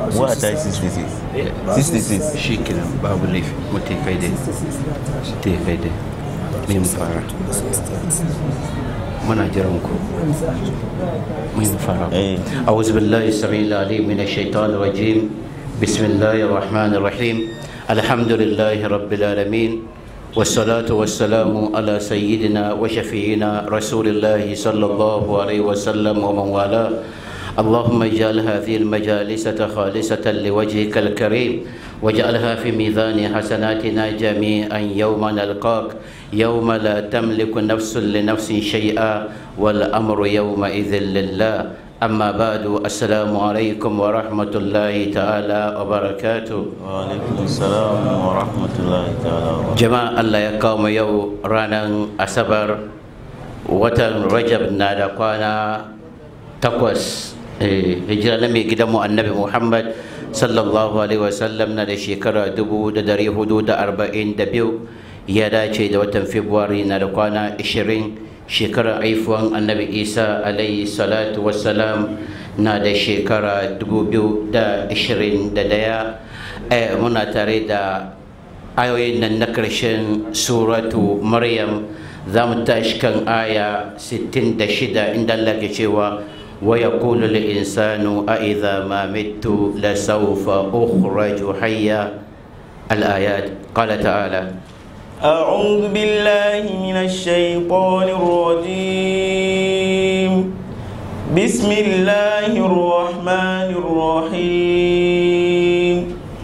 What are 66? 66. shi kenan babu laifi mutai kai dai mutai kai dai mai mu fara muna jiran ku mai mu fara Eh. أعوذ بالله السميع العليم من الشيطان الرجيم بسم الله الرحمن الرحيم الحمد لله رب العالمين والصلاة والسلام على سيدنا وشفيعنا رسول الله صلى الله عليه وسلم ومن والاه اللهم اجعل هذه المجالس خالصة لوجهك الكريم واجعلها في ميزان حسناتنا جميعا يوم نلقاك يوم لا تملك نفس لنفس شيئا والأمر يومئذ لله أما بعد السلام عليكم ورحمة الله تعالى وبركاته وعليكم السلام ورحمة الله تعالى وبركاته. jama'a Allah ya kawo mu yau ranar asabar watan rajab na da kwana takwas eh, hijira na mai gidanmu annabi muhammad sallallahu alaihi wasallam na da shekara dubu da dari hudu da arba'in da biyu ya dace da watan februari na da kwana ashirin shekarar haifuwan annabi isa alaihi salatu wassalam na da shekara dubu biyu da ashirin da daya eh, muna tare da ayoyin nan na ƙarshen suratu maryam za mu tashi kan aya 66 inda Allah ke cewa wa yaqulu lil insanu a idza ma mittu la sawfa ukhraju hayya al ayat qala ta'ala أعوذ بالله من الشيطان الرجيم بسم الله الرحمن الرحيم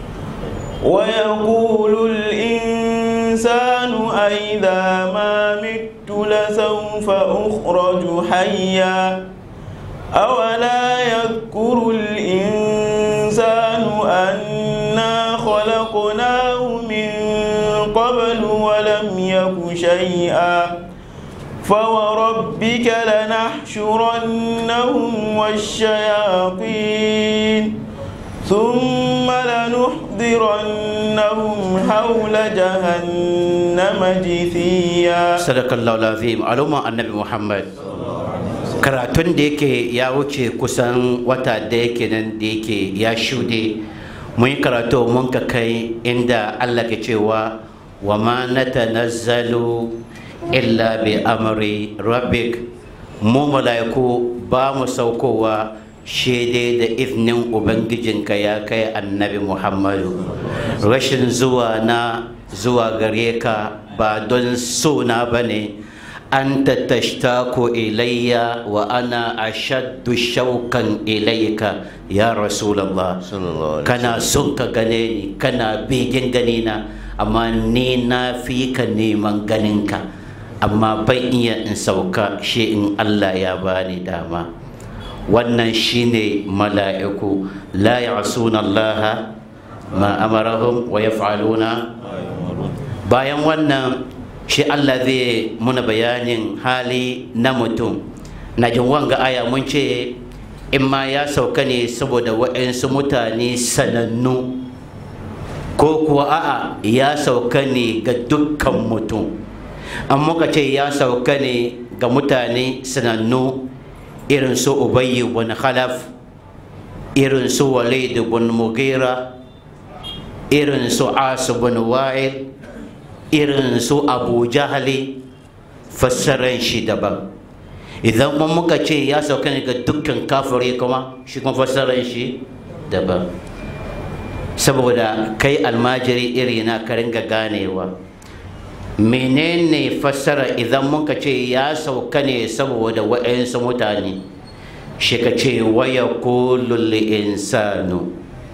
ويقول الإنسان أئذا ما مت لسوف أخرج حيا أولا يذكر الإنسان أنا خلقناه من قبل ولم يك شيئا فوربك لنحشرنهم والشياطين ثم لنحضرنهم حول جهنم جثيا sadakallahu lazim al'umma annabi muhammad karatun da yake ya wuce kusan wata da yake nan da yake ya shude mun yi karatu mun ka kai inda allah ke cewa wa ma natanazzalu illa bi amri rabbik mu mala'iku ba mu saukowa shaidai da iznin ubangijinka ya kai annabi muhammadu rashin zuwa na zuwa gare ka ba don sona ba ne an tashtako ilayya wa ana ashaddu shaukan ilayka ya rasulallah sallallahu alaihi kana son ka gane ni kana begen gani na amma ni na fi ka neman ganinka amma ban iya in sauka shi in Allah ya bani dama wannan shine mala'iku la ya'suna Allah ma amarahum wa yaf'aluna bayan wannan shi Allah zai muna bayanin hali na mutum na jin wanga aya mun ce in ma ya sauka ne saboda waɗansu mutane sanannu ko kuwa a'a ya sauka ne ga dukkan mutum an muka ce ya sauka ne ga mutane sanannu irin su ubayy bin khalaf irin su walid bin mugira irin su asu bin wa'il irin su abu jahali fassaran shi daban idan kuma muka ce ya sauka ne ga dukkan kafiri kuma shi kuma fassaran shi daban saboda kai almajiri iri na ka ringa ganewa menene fassara idan muka ce ya sauka ne saboda wa'yansu mutane shi ka ce waya kulul insanu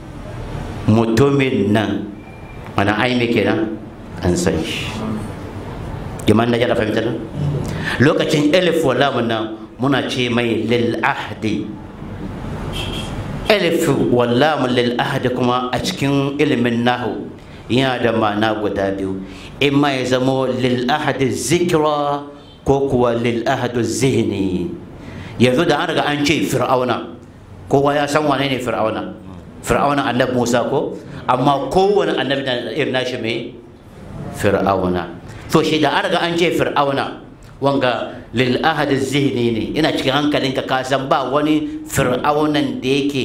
mutumin nan ana aimi kenan an san shi jaman na jada fahimta nan lokacin elif walamun nan muna ce mai lil ahdi elif wallamun lil ahdi kuma a cikin ilimin nahu yana da ma'ana guda biyu in ma ya zamo lil ahdi zikra ko kuwa lil ahdi zihni yanzu da an riga an ce fir'auna kowa ya san wane ne fir'auna fir'auna annabi musa ko amma kowane annabi na irin nashi mai fir'auna to shi da an riga an ce fir'auna wanga lil ahad zihni ne ina cikin hankalinka ka san ba wani fir'aunan da yake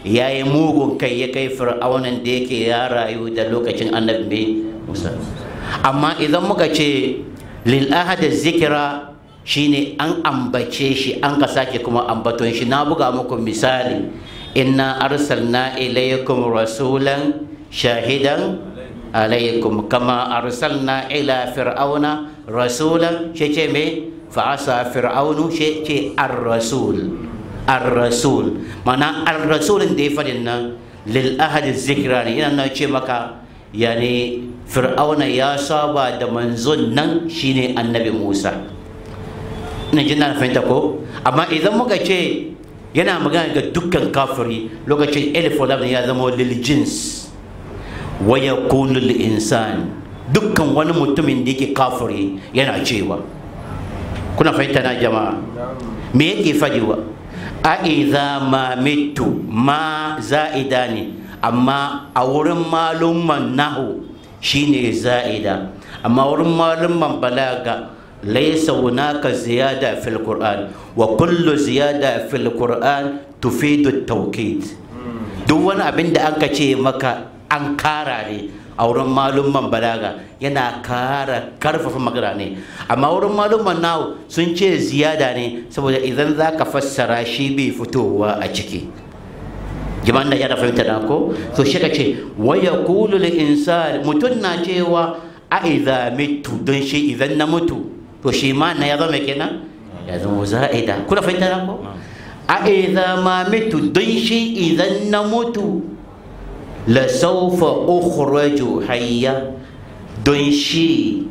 ya yi mugun kai ya kai fir'aunan da yake ya rayu da lokacin annabi musa amma idan muka ce lil ahada zikira shine an ambace shi an ka sake kuma ambaton shi na buga muku misali inna arsalna ilaykum rasulan shahidan alaykum kama arsalna ila fir'auna rasulan shi ce me fa'asa fir'aunu shi ce ar-rasul ar-rasul mana ar-rasulin da ya faɗin nan lil ahadi zikra ne yana ce maka yani fir'auna ya saba da manzon nan shine annabi musa ina jin na fahimta ko amma idan muka ce yana magana ga dukkan kafiri lokacin elif ya zama lil jins wa yakunu lil insan dukkan wani mutumin da yake kafiri yana cewa kuna fahimta na jama'a me yake fadiwa a idza ma mitu ma za'ida ne amma a wurin malumman nahu shine za'ida amma wurin malumman balaga laisa hunaka ziyada fil qur'an wa kullu ziyada fil qur'an tufidu tawkid duk wani abin da aka ce maka an kara ne a wurin malumman balaga yana kara karfafa magana ne amma wurin malumman nahu sun ce ziyada ne saboda idan za ka fassara shi bai fitowa a ciki jiman da ya fahimta da ko to shi ka ce waya kulu insan mutum na cewa a idza mitu don shi idan na mutu to shi ma na ya zama kenan ya zama za'ida kuna fahimta da ko a idza ma mitu don shi idan na mutu la sawfa ukhraju hayya don shi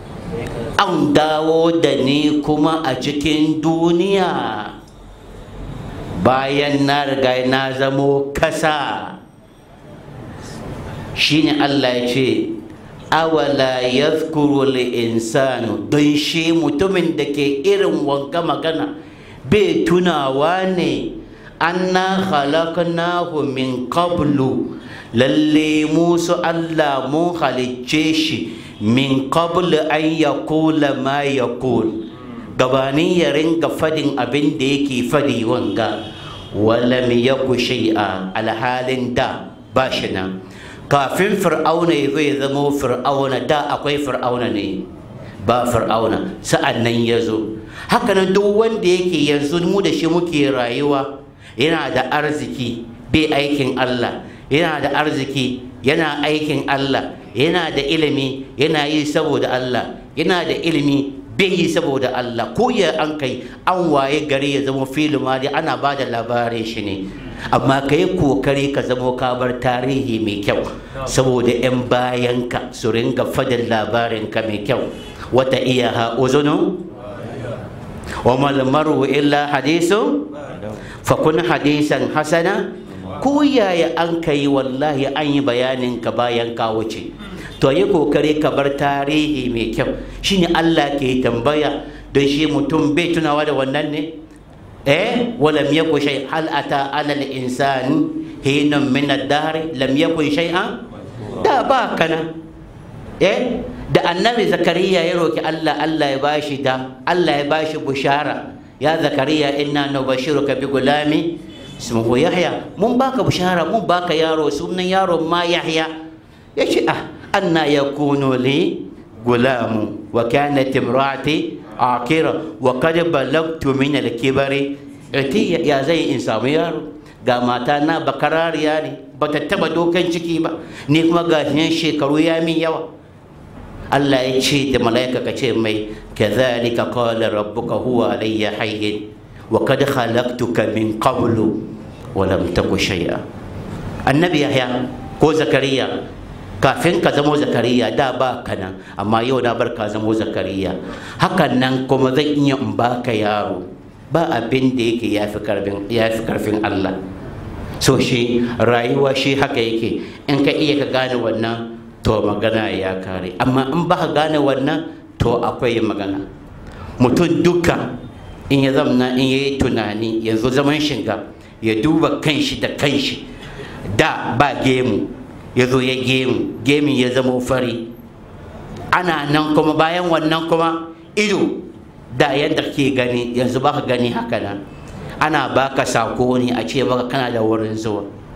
an dawo da ni kuma a cikin duniya bayan na riga na zamo kasa shine Allah ya ce awala yadhkuru insanu don shi mutumin da ke irin wanka magana bai tunawa ne anna khalaqnahu min qablu lalle musu Allah mun halicce shi min qablu an yaqula ma yaqul gabanin ya ringa fadin abin da yake fadi wanga walam yaku shay'a alhalin da ba shi nan kafin fir'auna ya zai zamo fir'auna da akwai fir'auna ne ba fir'auna sa'an nan ya zo hakanan duk wanda yake yanzu mu da shi muke rayuwa yana da arziki bai aikin Allah yana da arziki yana aikin Allah yana da ilimi yana yi saboda Allah yana da ilimi bai yi saboda Allah ko ya an kai an waye gari ya zama filin ma ana ba da labarin shi ne amma ka yi kokari ka zamo kabar tarihi mai kyau saboda 'yan bayanka su ringa fadin labarinka mai kyau wata iya ha uzunu wa malmaru illa hadisu fakun hadisan hasana ko yaya an kai wallahi an yi bayanin ka bayan ka wuce to yi kokari ka bar tarihi mai kyau shine Allah ke tambaya don shi mutum bai tunawa da wannan ne eh walam yakun shay hal ata ala al insan hinun min ad-dahr lam yakun shay'an da ba kana eh da annabi zakariya ya roki Allah Allah ya bashi da Allah ya bashi bushara ya zakariya inna nubashiruka bi gulami ismuhu yahya mun baka bushara mun baka yaro sunan yaro ma yahya yace ah anna yakunu li gulamu wa kanat imraati akira wa kad balagtu min al-kibari ati ya zai in samu yaro ga mata na bakarariya ne ba ta taba dokan ciki ba ni kuma ga shekaru ya min yawa Allah ya ce da mala'ika ka ce mai kadhalika qala rabbuka huwa alayya hayyin wa kad khalaqtuka min qablu wa lam taku shay'a annabi yahya ko zakariya kafin ka zamo zakariya da ba ka nan amma yau na bar ka zamo zakariya hakan nan kuma zan iya in baka yaro ba abin da yake ya fi karfin Allah so shi rayuwa shi haka yake in ka iya ka gane wannan to magana ya kare amma in ba ka gane wannan to akwai magana mutum duka in ya zamna in ya yi tunani yanzu zaman shiga ya duba kanshi da kanshi da ba gemu ya zo ya gemu gemin ya zama fari ana nan kuma bayan wannan kuma ido da yadda ke gani yanzu baka gani haka nan ana baka sako ne a ce maka kana da wurin zuwa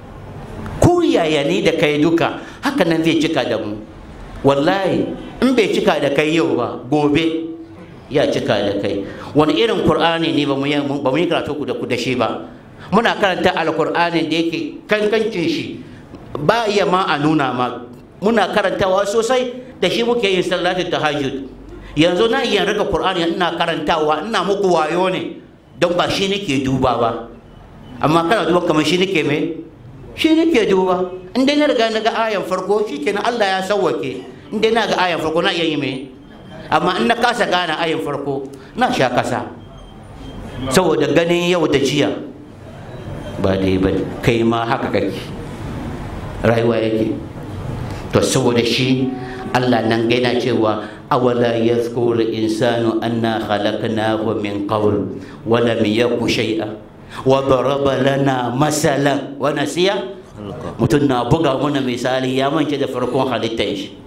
yaya ni da kai duka haka nan zai cika da mu wallahi in bai cika da kai yau ba gobe ya cika da kai wani irin qur'ani ne ba mu yi karatu ku da ku da shi ba muna karanta alqur'ani da yake kankancin shi ba iya ma a nuna ma muna karantawa sosai da shi muke yin salatin tahajjud yanzu na iya rika qur'ani ina karantawa ina muku wayo ne don ba shi nake duba ba amma kana duba kamar shi nake me shi nake duba in dai na riga na ga ayan farko shikenan Allah ya sauwake in dai na ga ayan farko na iya yi me amma in na kasa gane ayan farko na sha kasa saboda ganin yau da jiya ba dai ba kai ma haka kake rayuwa yake to saboda shi Allah nan gaina cewa awala yadhkuru insanu anna khalaqnahu min qabl wa lam yaku shay'a wa daraba lana masalan wa nasiya mutum na buga mana misali ya mance da farkon halittar shi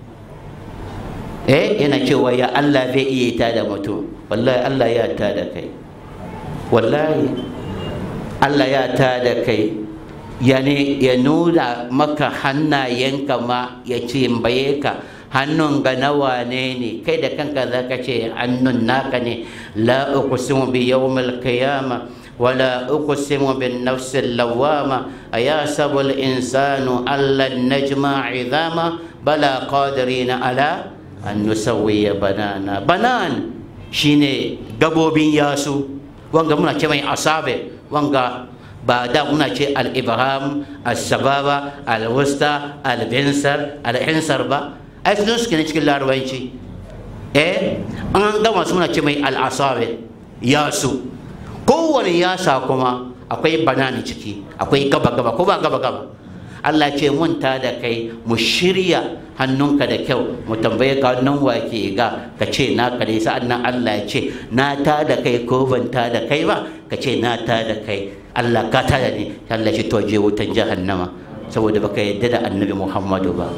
eh yana cewa ya Allah zai iya ta da mutum wallahi Allah ya ta da kai wallahi Allah ya ta da kai yani ya nuna maka hannayenka ma ya cimbaye ka hannun ga nawa ne ne kai da kanka za ka ce hannun naka ne la uqsimu bi yawmil qiyama wala uqsimu bin nafsil lawama ayasabu al insanu alla najma idama bala qadirina ala an nusawwiya banana banan shine gabobin yasu wanga muna ce mai asabe wanga ba da muna ce al-ibrahim al-sababa al-wusta al-binsar al-hinsar ba ai sun suke ne cikin larabanci eh an gama suna ce mai al-asabe yasu kowane yasa kuma akwai banani ciki akwai gaba gaba ko ba gaba gaba Allah ce mun ta da kai mu shirya hannunka da kyau mu tambaye ka nan wake ga ka ce na ka ne sa'an nan Allah ya ce na ta da kai ko ban ta da kai ba ka ce na ta da kai Allah ka ta da ni Allah ce to je wutan jahannama saboda baka yadda da annabi Muhammadu ba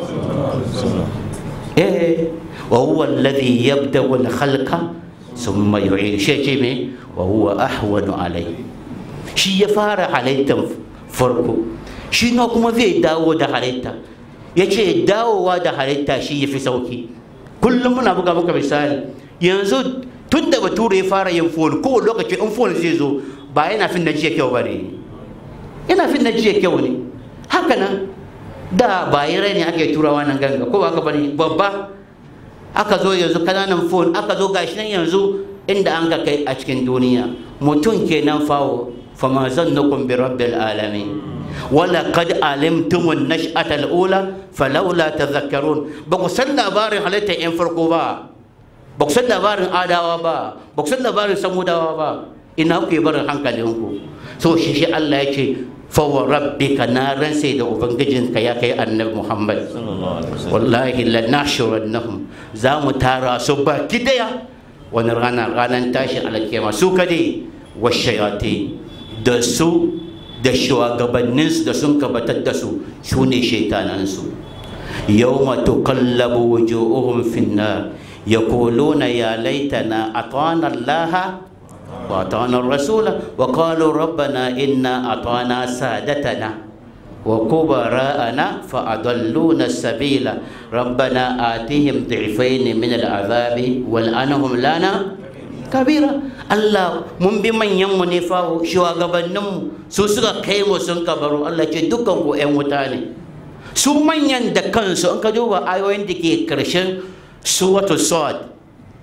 eh wa huwa alladhi yabda'u al-khalqa thumma yu'id shi ce me wa huwa ahwanu alayhi shi ya fara halittar farko shi na kuma zai dawo da halitta ya ce dawowa da halitta shi ya fi sauki kullum muna buga muka misali yanzu tun da bature ya fara yin fon ko lokaci in fon zai zo ba yana fin na jiya kyau ba ne yana fin na jiya kyau ne haka nan da ba yi rai ne ake turawa nan ganga ko ba ka bane babba aka zo yanzu kananan fon aka zo gashi nan yanzu inda an ga kai a cikin duniya mutum kenan fawo fama zannukum bi rabbil alamin ولقد علمتم النشأة الأولى فلولا تذكرون بقصد labarin halitta yan farko ba baqsan labarin adawa ba baqsan labarin samudawa ba ina ku barin hankalinku so shi shi Allah ya ce fa wa rabbika na ransa da ubangijinka ya kai annabi Muhammad wallahi la nashurannahum za mu tara su baki daya wani rana ranar tashin alkiyama su kade wa shayati da su da shugabanninsu da sun gabatar da su su ne shaitanansu yau matu kallabu wujuhum finnar ya kuluna ya laitana atana allaha wa atana rasula wa qalu rabbana inna atana sadatana wa kubara'ana fa adalluna sabila rabbana atihim dhifain min al'azabi wal anhum lana kabira Allah mun bi manyan mu ne fa shugabannin mu su suka kai mu sun kabaro Allah ce dukkan ku ƴan wuta ne su manyan da kansu an ka duba ayoyin da ke karshen suratu sad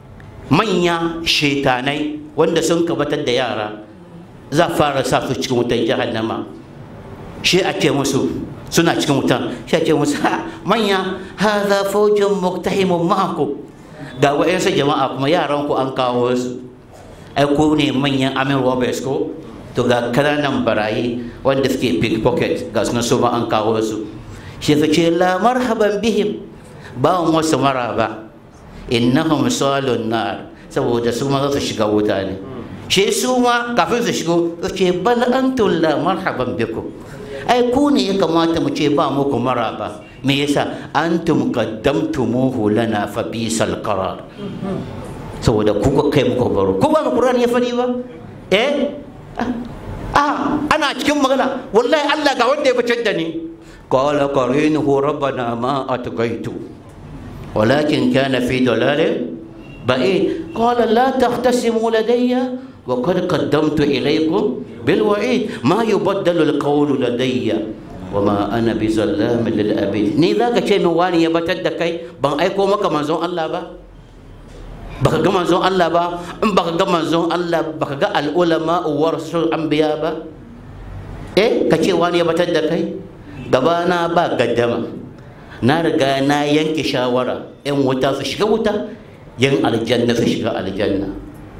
manya shetanai wanda sun kabatar da yara za fara sa su cikin wutan jahannama shi a ce musu suna cikin wutan shi a ce musu ha manya hadha fawjun muktahimun ma'akum ga wa'yansu jama'a kuma yaran ku an kawo su ai ku ne manyan amin roberts ko to ga kananan barayi wanda suke pickpocket ga suna su ma an kawo su shi su ce la marhaban bihim ba mu wasu maraba innahum salun nar saboda su ma za su shiga wuta ne shi su ma kafin su shigo su ce bal antum la marhaban bikum ai ku ne ya kamata mu ce ba muku maraba me yasa antum qaddamtumuhu lana fa bisal qarar saboda ku ka kai muku baro ko ba Qur'ani ya fadi ba eh ah ana cikin magana wallahi Allah ga wanda ya fitar da ni قال قرينه ربنا ما أتقيته ولكن كان في ضلال بعيد قال لا تختصموا لدي وقد قدمت إليكم بالوعيد ما يبدل القول لدي وما أنا بظلام للأبيد ni za ka ce min wani ya batar da kai ban aiko maka manzon Allah ba baka ga manzon Allah ba in baka ga manzon Allah baka ga al'ulama warasul anbiya ba eh ka ce wani ya batar da kai gaba na ba gaddama na riga na yanke shawara yan wuta su shiga wuta yan aljanna su shiga aljanna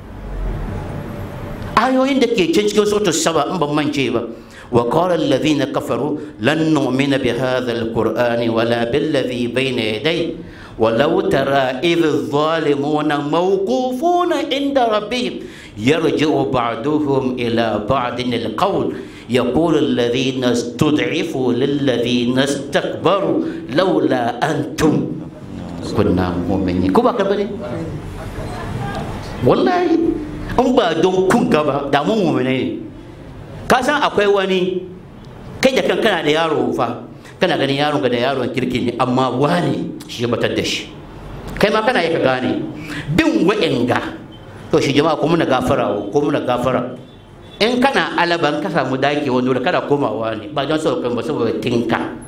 ayoyin da ke can cikin sautar saba in ban mance ba wa qala alladhina kafaru lan nu'mina bi hadha alqur'ani wala billadhi bayna yadayhi ولو ترى إذ الظالمون موقوفون عند ربهم يرجع بعضهم إلى بعض القول يقول الذين استضعفوا للذين استكبروا لولا أنتم كنا مؤمنين كوبا كبري والله in ba don kun gaba da mun mumune ne ka san akwai wani kai da kan kana da yaro fa kana ganin yaron ga da yaron kirki ne amma wani shi ya batar da shi kai ma kana yi ka gane bin wa'inga to shi jama'a ko muna gafara ko muna gafara in kana alaban ka samu dake wani wuri kada komawa ne ba don sauƙin ba saboda tinka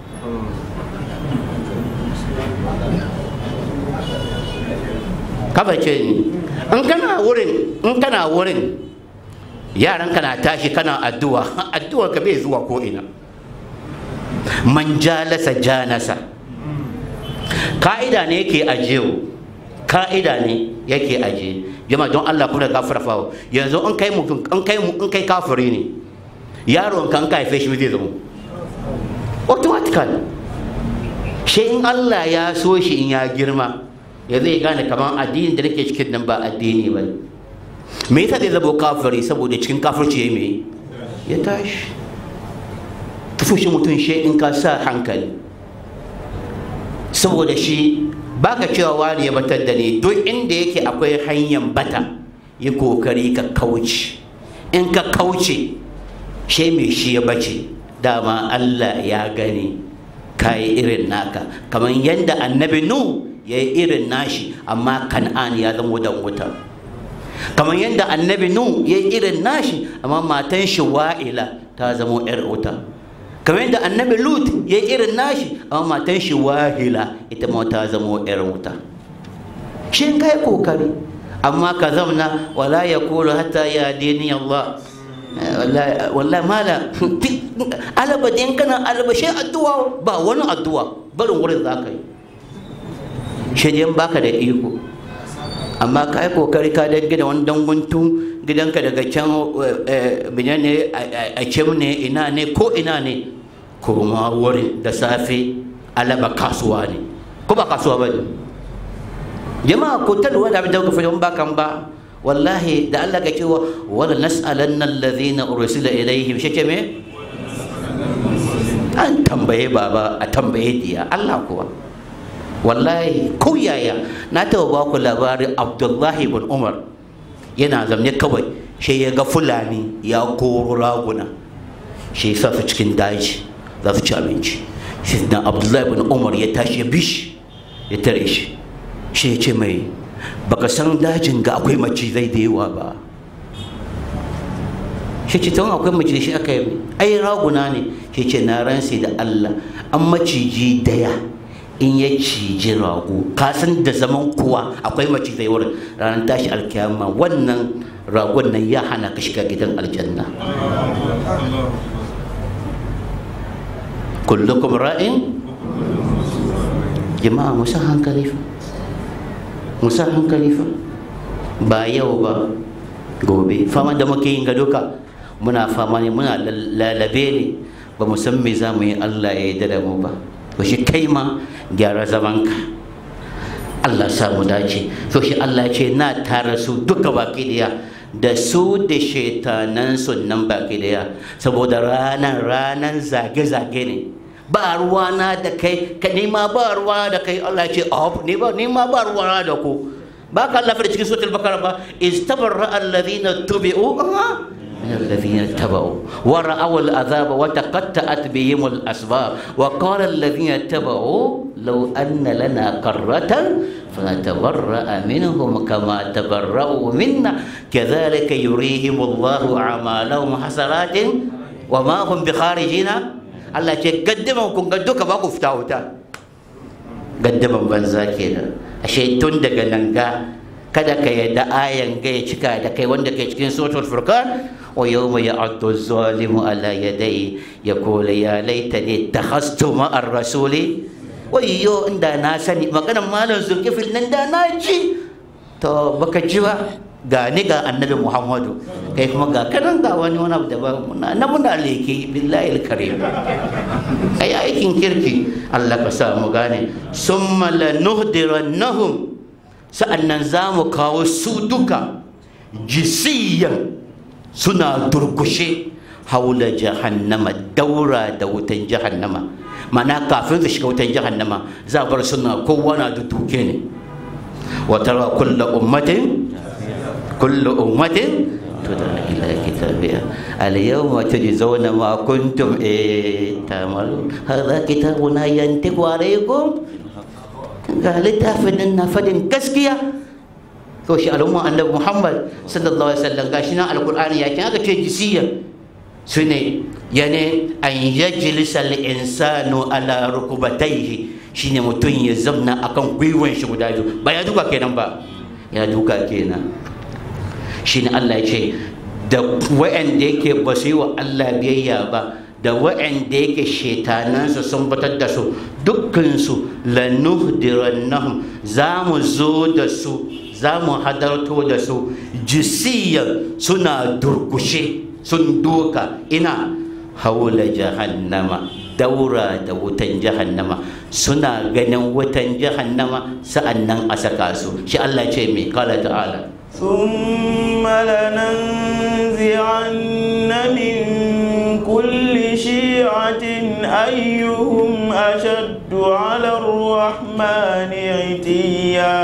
kaba ce ni in kana wurin in kana wurin yaran kana tashi kana addu'a addu'ar ka bai zuwa ko ina man jalasa janasa ka'ida ne yake ajiye ka'ida ne yake ajiye jama'a don Allah kuma gafara fawo yanzu in kai mutum in kai in kai kafiri ne yaron kan ka haife shi zai zama automatically shi in Allah ya so shi in ya girma ya zai gane kamar addinin da nake cikin nan ba addini ba me yasa zai zama kafiri saboda cikin kafirci ya me ya tashi tufushin mutum shi in ka sa hankali saboda shi baka cewa wani ya batar da ni duk inda yake akwai hanyar bata yi kokari ka kauce in ka kauce shi mai shi ya bace dama Allah ya gani ka yi irin naka kamar yadda annabi nu ya yi irin nashi amma kan'an ya zama dan wuta kamar yadda annabi nu ya yi irin nashi amma matan shi wa'ila ta zama 'yar wuta kamar yadda annabi lut ya irin nashi amma matan shi wahila ita ma ta zama yar wuta shin kai kokari amma ka zamna wala ya kulu hatta ya dini Allah wallahi mala alaba din kana alaba shi addu'a ba wani addu'a barin wurin za ka yi shi dai baka da iko amma ka yi kokari ka da gida wani danguntun gidanka daga can bine ne a cem ne ina ne ko ina ne kurma wurin da safe alaba kasuwa ne ko ba kasuwa ba ne jama'a ko ta lura da abin da kuka fi ba kan ba wallahi da Allah ka cewa wala nas'alanna alladhina ursila ilaihim shi ce me an tambaye baba a tambaye diya Allah kuwa wallahi ko yaya na taɓa ba ku labarin Abdullahi ibn Umar yana zamne kawai shi ya ga fulani ya koro raguna shi sa su cikin daji za su ci abinci shi na abdullahi bin umar ya tashi ya bishi ya tare shi shi ya ce mai baka san dajin ga akwai macizai da yawa ba shi ce tawon akwai macizai shi aka yi ai raguna ne shi ce na ransi da allah an maciji daya in ya ciji rago ka san da zaman kuwa akwai macizai wurin ranar tashi alkiyama wannan ragon nan ya hana ka shiga gidan aljanna kullukum ra'in jama'a musa hankali fa musa hankali fa ba yau ba gobe fama da muke yin ga duka muna fama ne muna lalabe ne ba mu san me za mu yi Allah ya yi da mu ba to shi kai ma gyara zamanka Allah sa mu dace to shi Allah ya ce na tara su duka baki daya da su da shaitanan nan baki daya saboda ranan ranan zage-zage ne ba ruwana da kai ka nema ba ruwana da kai Allah ce oh ne ba nema ba ruwana da ku ba ka Allah da cikin suratul bakara ba istabarra alladhina tubi'u من الذين اتبعوا ورأوا العذاب وتقطعت بهم الأسباب وقال الذين اتبعوا لو أن لنا قرة فنتبرأ منهم كما تبرأوا منا كذلك يريهم الله أعمالهم حسرات وما هم بخارجين الله قدموا كن قدوك باكو فتاوتا قدموا بنزاكينا أشيء تندق ننقا kada ka yadda ayan ga ya cika da kai wanda ke cikin suratul furqan wa yawma ya'addu zalimu ala yadai yaqulu ya laitani takhastu ma'ar rasuli wayyo inda na sani maganar malam zulkifil nan da na ji to baka ji ba ga ni ga annabi muhammadu kai kuma ga kanan ga wani wani abu daban muna na muna leke billahi alkarim ai aikin kirki Allah ka sa mu gane summa lanuhdirannahum sa'annan za mu kawo su duka jisiyan suna durkushe haula jahannama daura da wutan jahannama mana kafin su shiga wutan jahannama za bar suna kowa na dutuke ne wa tara kullu ummatin kullu ummatin tudra ila kitabiha al yawma tujzauna ma kuntum eh tamalun hadha kitabuna yantiqu alaykum ga littafin nan na fadin gaskiya to shi al'umma annabi muhammad sallallahu alaihi wasallam gashi nan alqur'ani ya kin aka ce jisiya sune yani an yajlisa al-insanu ala rukubatayhi shine mutum ya zamna akan gwiwan shi guda biyu ba ya duka kenan ba ya duka kenan shine Allah ya ce da wa'anda yake ba su yi wa Allah biyayya ba da wa'anda yake shetanansu sun batar da su dukkansu lanuhdirannahum za mu zo da su za mu hadarto da su jisiyar suna durkushe sun doka ina haula jahannama daura da wutan jahannama suna ganin wutan jahannama sa'annan a saka su shi Allah ce mai kala ta'ala ثم لننزعن من كل شيعة أيهم أشد على الرحمن عتيا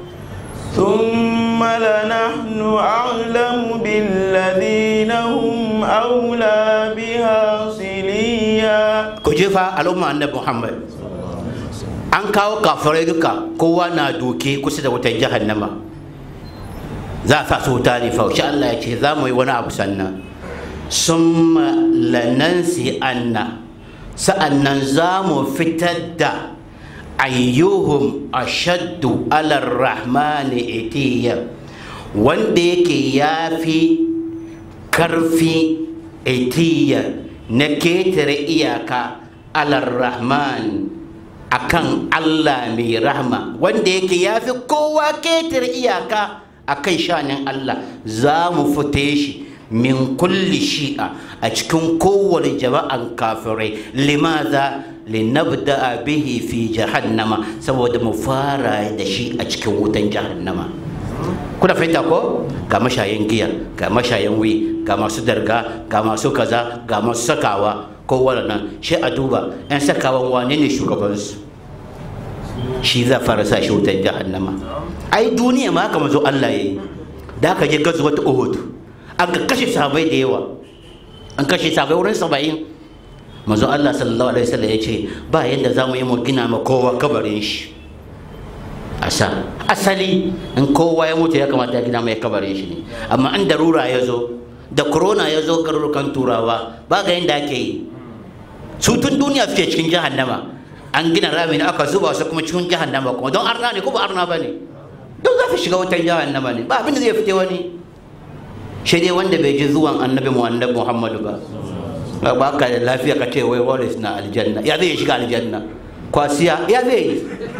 ثم لنحن أعلم بالذين هم أولى بها صليا كجفا الأمة النبي محمد an kawo kafirai duka kowa na doke kusa da wutan jahannama za a sa su wuta ne faushi Allah ya ce za mu yi wani abu sannan sun lanansi anna sa'annan za mu fitar da ayyuhum ashaddu alar rahmani itiya wanda yake ya fi karfi itiya na ketare iyaka alar rahman akan Allah mai rahma wanda yake ya fi kowa ketare iyaka akan shanin Allah za mu fite shi min kulli shi'a a cikin kowane jama'an kafirai limaza linabda bihi fi jahannama saboda mu fara da shi a cikin wutan jahannama kuna fahimta ko ga mashayin giya ga mashayin wi ga masu darga ga masu kaza ga masu sakawa ko nan shi a duba yan sakawan wane ne shugabansu shi za fara sa shi wutan jahannama ai duniya ma haka mazo Allah yayi da aka je gazuwat Uhud an ka kashe sahabai da yawa an kashe sahabai wurin saba'in manzo Allah sallallahu alaihi wasallam ya ce ba yadda za mu yi mu gina ma kowa kabarin shi asa asali in kowa ya mutu ya kamata ya gina mai kabarin shi ne amma an darura ya zo da corona ya zo garurukan turawa ba ga yadda ake yi su tun duniya suke cikin jahannama an gina rami ne aka zuba su kuma cikin jahannama kuma don arna ne ko ba arna ba ne don za su shiga wutan jahannama ne ba abin da zai fite wani shi dai wanda bai ji zuwan annabi mu annabi muhammadu ba ba ka da lafiya ka ce wai waris na aljanna ya zai shiga aljanna kwasiya ya zai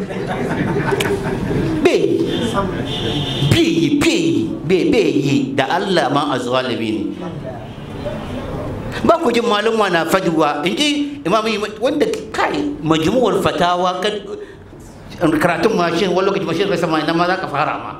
bai bai bai bai yi da allah ma a zalimi ne ba ku jin malumma na faduwa in ji imami wanda kai majmuwar fatawa karatun mashin wani lokaci mashin kai sama ma za ka fara ma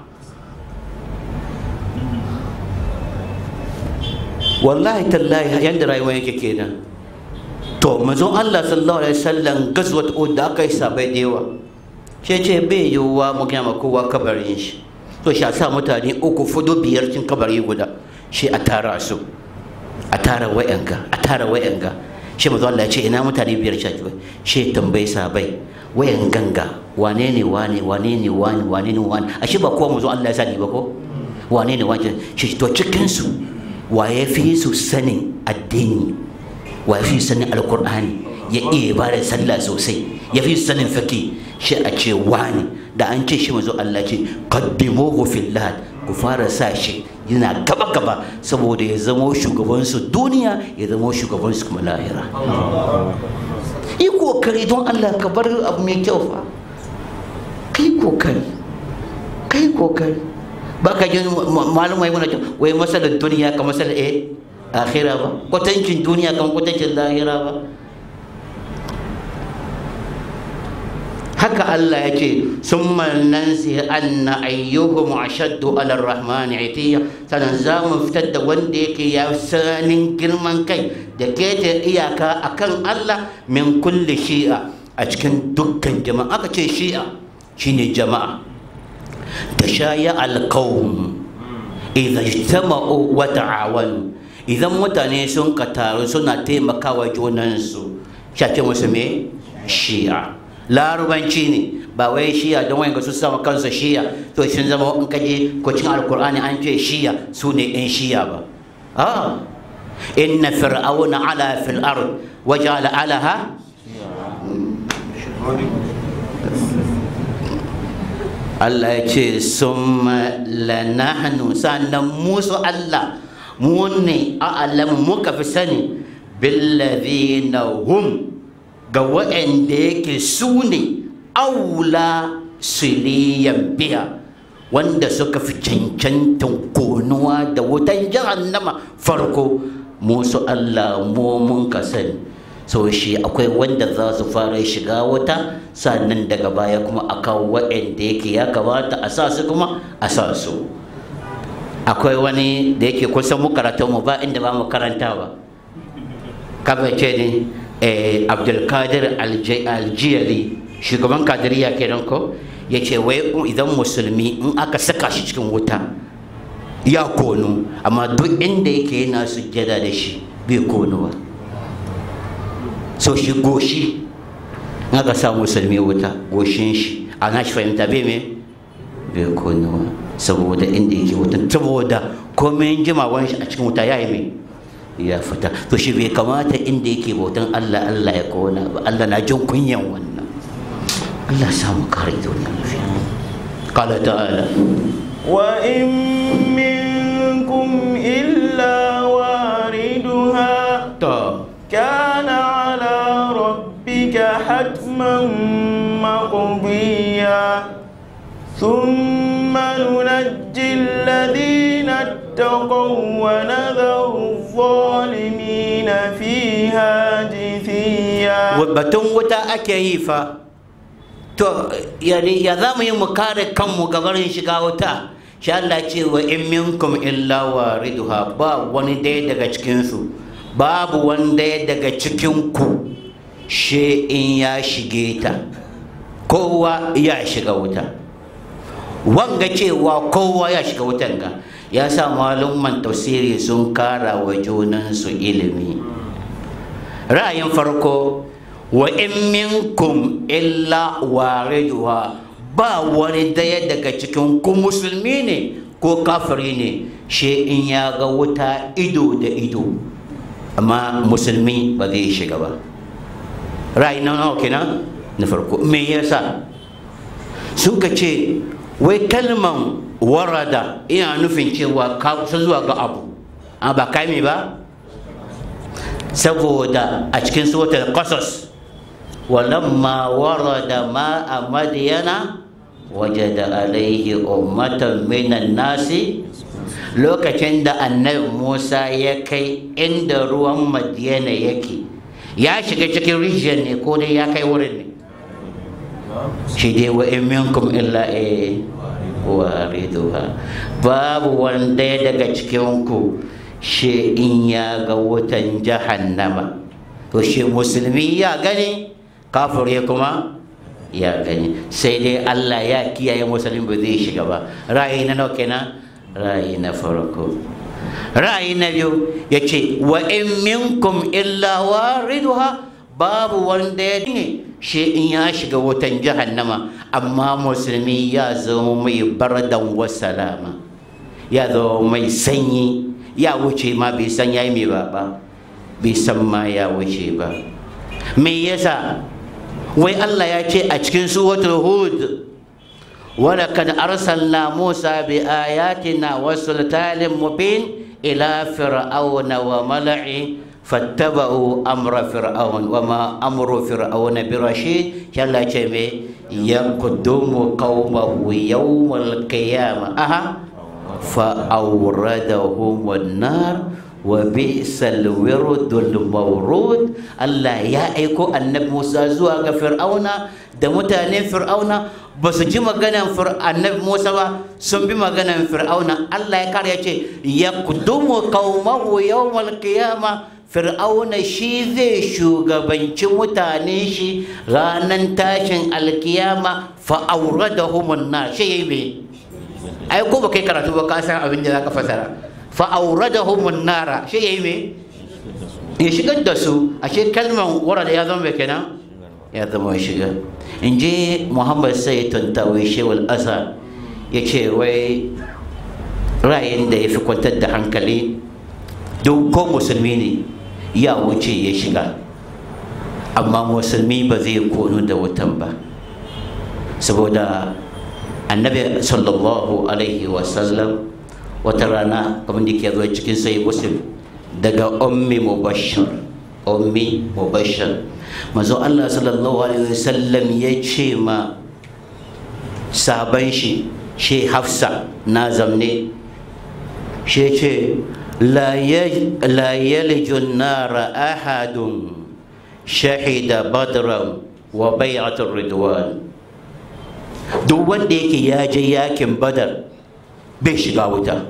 wallahi tallahi yanda rayuwa yake kenan to mazon Allah sallallahu alaihi wasallam gazwat Uhud da aka yi sabai da yawa shi ce bai yiwuwa mu gama kowa kabarin shi to shi sa mutane uku fudu biyar cin kabari guda shi a tara su a tara wayanga a tara wayanga shi mazu Allah ya ce ina mutane biyar shaki shi tambayi sabai wayan ganga wane ne wane wane ne wane wane ne wane ashe ba kowa mazu Allah ya sani ba ko wane ne wane shi to cikin su waye fi su sanin addini waye fi su sanin alkur'ani ya iya ba da sallah sosai ya fi su sanin faki shi a ce wani da an ce shi mazu Allah ce qaddimuhu fillah ku fara sa shi yana gaba gaba saboda ya zamo shugabansu duniya ya zamo shugabansu kuma lahira yi kokari don Allah ka bar abu mai kyau fa kai kokari kai kokari ba ka ji malumai muna ce wai masalar duniya ka masalar eh akhira ba kwatancin duniya kan kwatancin lahira ba haka Allah ya ce sun nansi anna ayyuhum ashaddu ala rahmani itiya sannan za mu fitar da wanda yake ya sanin girman kai da keta iyaka akan Allah min kulli shi'a a cikin dukkan jama'a aka ce shi'a shine jama'a da shaya alqawm idza ijtama'u wa ta'awanu idan mutane sun ka taru suna taimakawa junansu shace musu me shi'a larubanci ne ba wai shiya don wani su sama kansa shiya to sun zama in kaje ko cin alkur'ani an ce shiya su ne yan shiya ba ah inna fir'auna ala fil ard wa ja'ala alaha Allah ya ce summa lanahnu sannan musu Allah mu ne a'lamu muka fi sani billadhina hum ga waɗanda yake su ne aula siliyan biya wanda suka fi cancantan konuwa da wutan jahannama farko musu Allah mu mun ka sani so shi akwai wanda za su fara shiga wuta sannan daga baya kuma a kawo waɗanda yake ya kamata a sa su kuma a sa su akwai wani da yake kusan mu mu ba inda ba mu karanta ba kamar ce ne abdulkadir aljiyari shugaban kadiriya kenan ko ya ce wai idan musulmi in aka saka shi cikin wuta ya konu amma duk inda yake yana sujjada da shi bai konuwa so shi goshi in aka sa musulmi wuta goshin shi a nashi fahimta bai me bai konuwa saboda inda yake wutan saboda komai jimawan shi a cikin wuta ya yi mai ya fita to shi bai kamata inda yake bautan Allah Allah ya kona ba Allah na jin kunyan wannan Allah samu kare duniya lafiya qala ta'ala wa in minkum illa wariduha to kana ala rabbika hatman maqdiya ثم ننجي الذين اتقوا ونذر الظالمين فيها جثيا batun wuta ake yi fa to yani ya za mu yi mu kare kanmu gabarin shiga wuta shi Allah ce wa in minkum illa wariduha ba wani daya daga cikinsu babu wani daya daga cikinku she in ya shige ta kowa ya shiga wuta wanga cewa kowa ya shiga wutan ga ya sa malumman tafsiri sun kara wa junansu ilimi ra'ayin farko wa in minkum illa wariduha ba wani daya daga cikin ku musulmi ne ko kafiri ne she in ya ga wuta ido da ido amma musulmi ba zai shiga ba ra'ayi na nawa kenan na farko me yasa suka ce wai kalman warada ina nufin cewa ka zuwa ga abu amma ba kai me ba saboda a cikin suratul qasas walamma warada ma'a madyana wajada alaihi ummatan minan nasi lokacin da annabi Musa ya kai inda ruwan madiyana yake ya shiga cikin rijiyar ne ko dai ya kai wurin ne shi dai wa in minkum illa eh wariduha babu wanda daga cikin ku shi in ya ga wutan jahannama to shi musulmi ya gani kafir ya kuma ya gani sai dai Allah ya kiyaye musulmi ba zai shiga ba ra'ayi na nawa kenan ra'ayi na farko ra'ayi na biyu ya ce wa in minkum illa wariduha babu wanda ya ne shi in ya shiga wutan jahannama amma musulmi ya zama mai bardan wa salama ya zama mai sanyi ya wuce ma bai san ya yi mai ba ba bai san ma ya wuce ba me yasa wai Allah ya ce a cikin suratul hud ولقد أرسلنا موسى بآياتنا وسلطان مبين إلى فرعون وملئه فاتبعوا أمر فرعون وما أمر فرعون برشيد يلا جميع يقدم قومه يوم القيامة أها فأوردهم النار وبئس الورد المورود الله يا ايكو النبي موسى زوا ga fir'auna da mutanen fir'auna ba su ji maganan annabi Musa ba sun bi maganan fir'auna Allah ya kare ya ce yaqdumu qaumahu yawmal qiyama fir'auna shi zai shugabanci mutanen shi ranan tashin alkiyama fa auradahum an shi yayi me ai ko ba kai karatu ba ka san abin da zaka fasara fa'auradahum nara shi yayi me ya shigar da su ashe kalman warada ya zama kenan ya zama shiga in je muhammad sai tantawi shewal asa ya ce wai ra'ayin da ya fi kwantar da hankali duk ko musulmi ne ya wuce ya shiga amma musulmi ba zai konu da wutan ba saboda annabi sallallahu alaihi wasallam wata rana kamar da ke zuwa cikin sai muslim daga ummi mubashir ummi mubashir mazo Allah sallallahu alaihi wasallam ya ce ma saban shi shi hafsa na zamne shi ce la yalijun nara ahadun shahida badran wa bai'atul ridwan duk wanda yake ya je yakin badar bai shiga wuta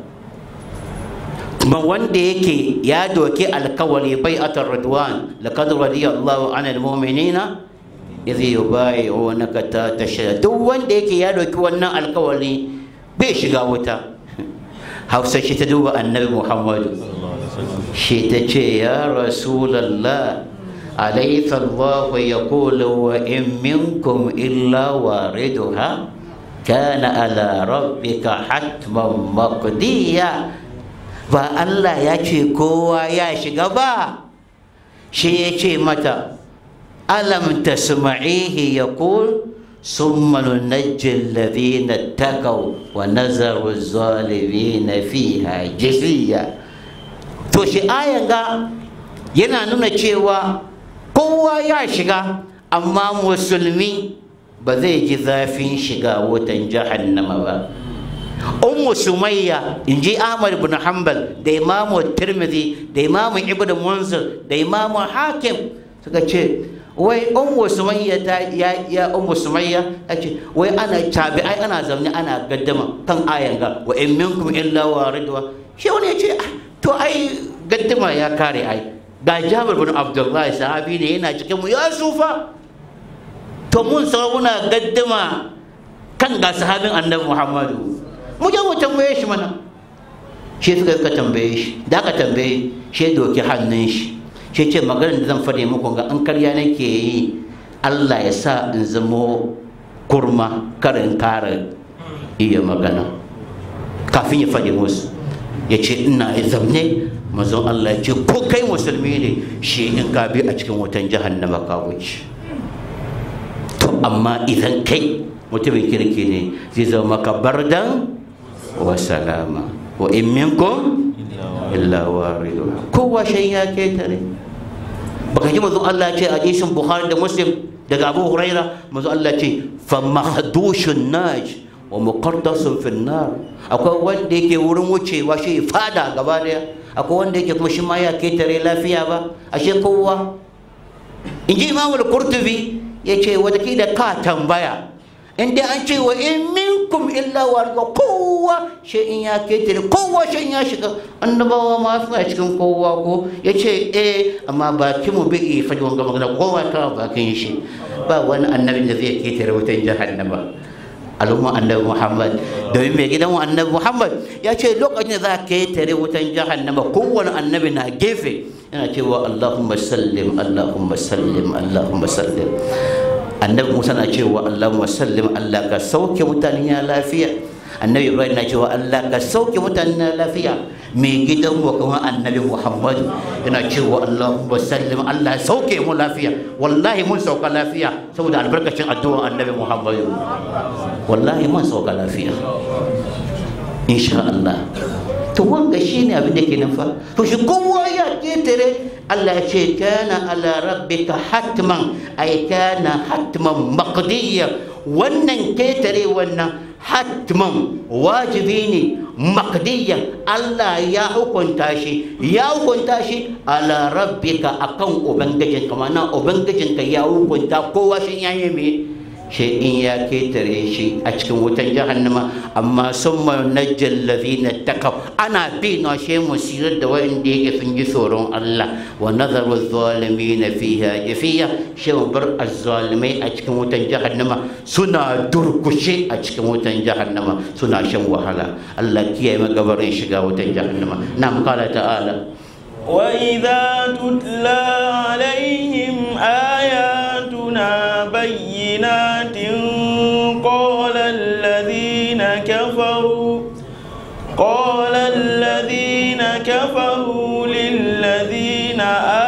kuma wanda yake ya doki alkawari bai atar ridwan laqad radiyallahu anil mu'minina idh yubayi'unaka ta tashhad duk wanda yake ya doki wannan alkawari bai shiga wuta hausa shi ta duba annabi muhammadu shi ta ce ya rasulallah أليس الله يقول وإن منكم إلا واردها كان على ربك حتما مقضيا ba Allah ya ce kowa ya shiga ba shi ya ce mata alam tasma'ihi yaqul summa nunajji alladhina taqaw wa nazaru zalimina fiha jithiya to shi ayan ga yana nuna cewa kowa ya shiga amma musulmi ba zai ji zafin shiga wutan jahannama ba ummu sumayya in ji ahmad ibn hanbal da imamu tirmidhi da imamu ibn munzir da imamu hakim suka ce wai ummu sumayya ta ya ya ummu sumayya ta ce wai ana tabi ai ana zamne ana gaddama kan ayan ga wa in minkum illa waridwa shi wani ya ce to ai gaddama ya kare ai ga jabir bin abdullahi sahabi ne yana cikin mu ya sufa to mun muna gaddama kan ga sahabin annabi muhammadu mu je mu tambaye shi mana shi suka ka tambaye shi da aka tambaye shi doki hannun shi shi ce maganar da zan faɗi muku ga an karya nake yi Allah ya sa in zamo kurma karin kare iya magana kafin ya faɗi musu ya ce ina zamne mazan Allah ya ce ko kai musulmi ne shi in ka bi a cikin wutan jahannama ka wuce to amma idan kai mutumin kirki ne zai zama maka bardan wa salama wa in minkum illa wariduha kowa shan ya ketare baka ji mazan Allah ce a hadisin Bukhari da Muslim daga Abu Huraira mazan Allah ce fa mahdushun naj wa muqaddasun fin nar akwai wanda yake wurin wucewa shi fada gaba daya akwai wanda yake kuma shi ma ya ketare lafiya ba ashe kowa in ji imamul qurtubi ya ce watakila ka tambaya in dai an ce wa in minkum illa warga kowa shi in ya ketare kowa shi ya shiga annabawa ma suna cikin kowa ko ya ce eh amma bakin mu bai iya faɗi wanga magana kowa ta bakin shi ba wani annabin da zai ketare wutan jahannama al'umma annabi muhammad domin mai gidan annabi muhammad ya ce lokacin da za ka yi tare wutan jahannama kowane annabi na gefe yana cewa allahumma sallim allahumma sallim allahumma sallim annabi musa na cewa allahumma sallim allah ka sauke mutane ya lafiya annabi ibrahim na cewa allah ka sauke mutane ya lafiya mai gidan mu kuma annabi muhammad yana cewa allahumma sallim allah sauke mu lafiya wallahi mun sauka lafiya saboda albarkacin addu'ar annabi muhammad wallahi mun sauka lafiya insha allah to wanga shine abin da ke nan fa to shi kowa ya ketare Allah ya ce kana ala rabbika hatman ay kana hatman maqdiya wannan ketare wannan hatman wajibi ne maqdiyan Allah ya hukunta shi ya hukunta shi ala rabbika akan ubangijinka mana ubangijinka ya hukunta kowa shi yayi me shi in ya ketare shi a cikin wutan jahannama amma sun najjal ladina takaw ana bi na shi musirar da wanda yake sun ji tsoron Allah wa nazaru zalimin fiha jafiya shi bar azzalimai a cikin wutan jahannama suna durkushe a cikin wutan jahannama suna shan wahala Allah kiyaye magabarin shiga wutan jahannama na kala ta'ala وإذا تتلى عليهم آياتنا بينات قال الذين كفروا قال الذين كفروا للذين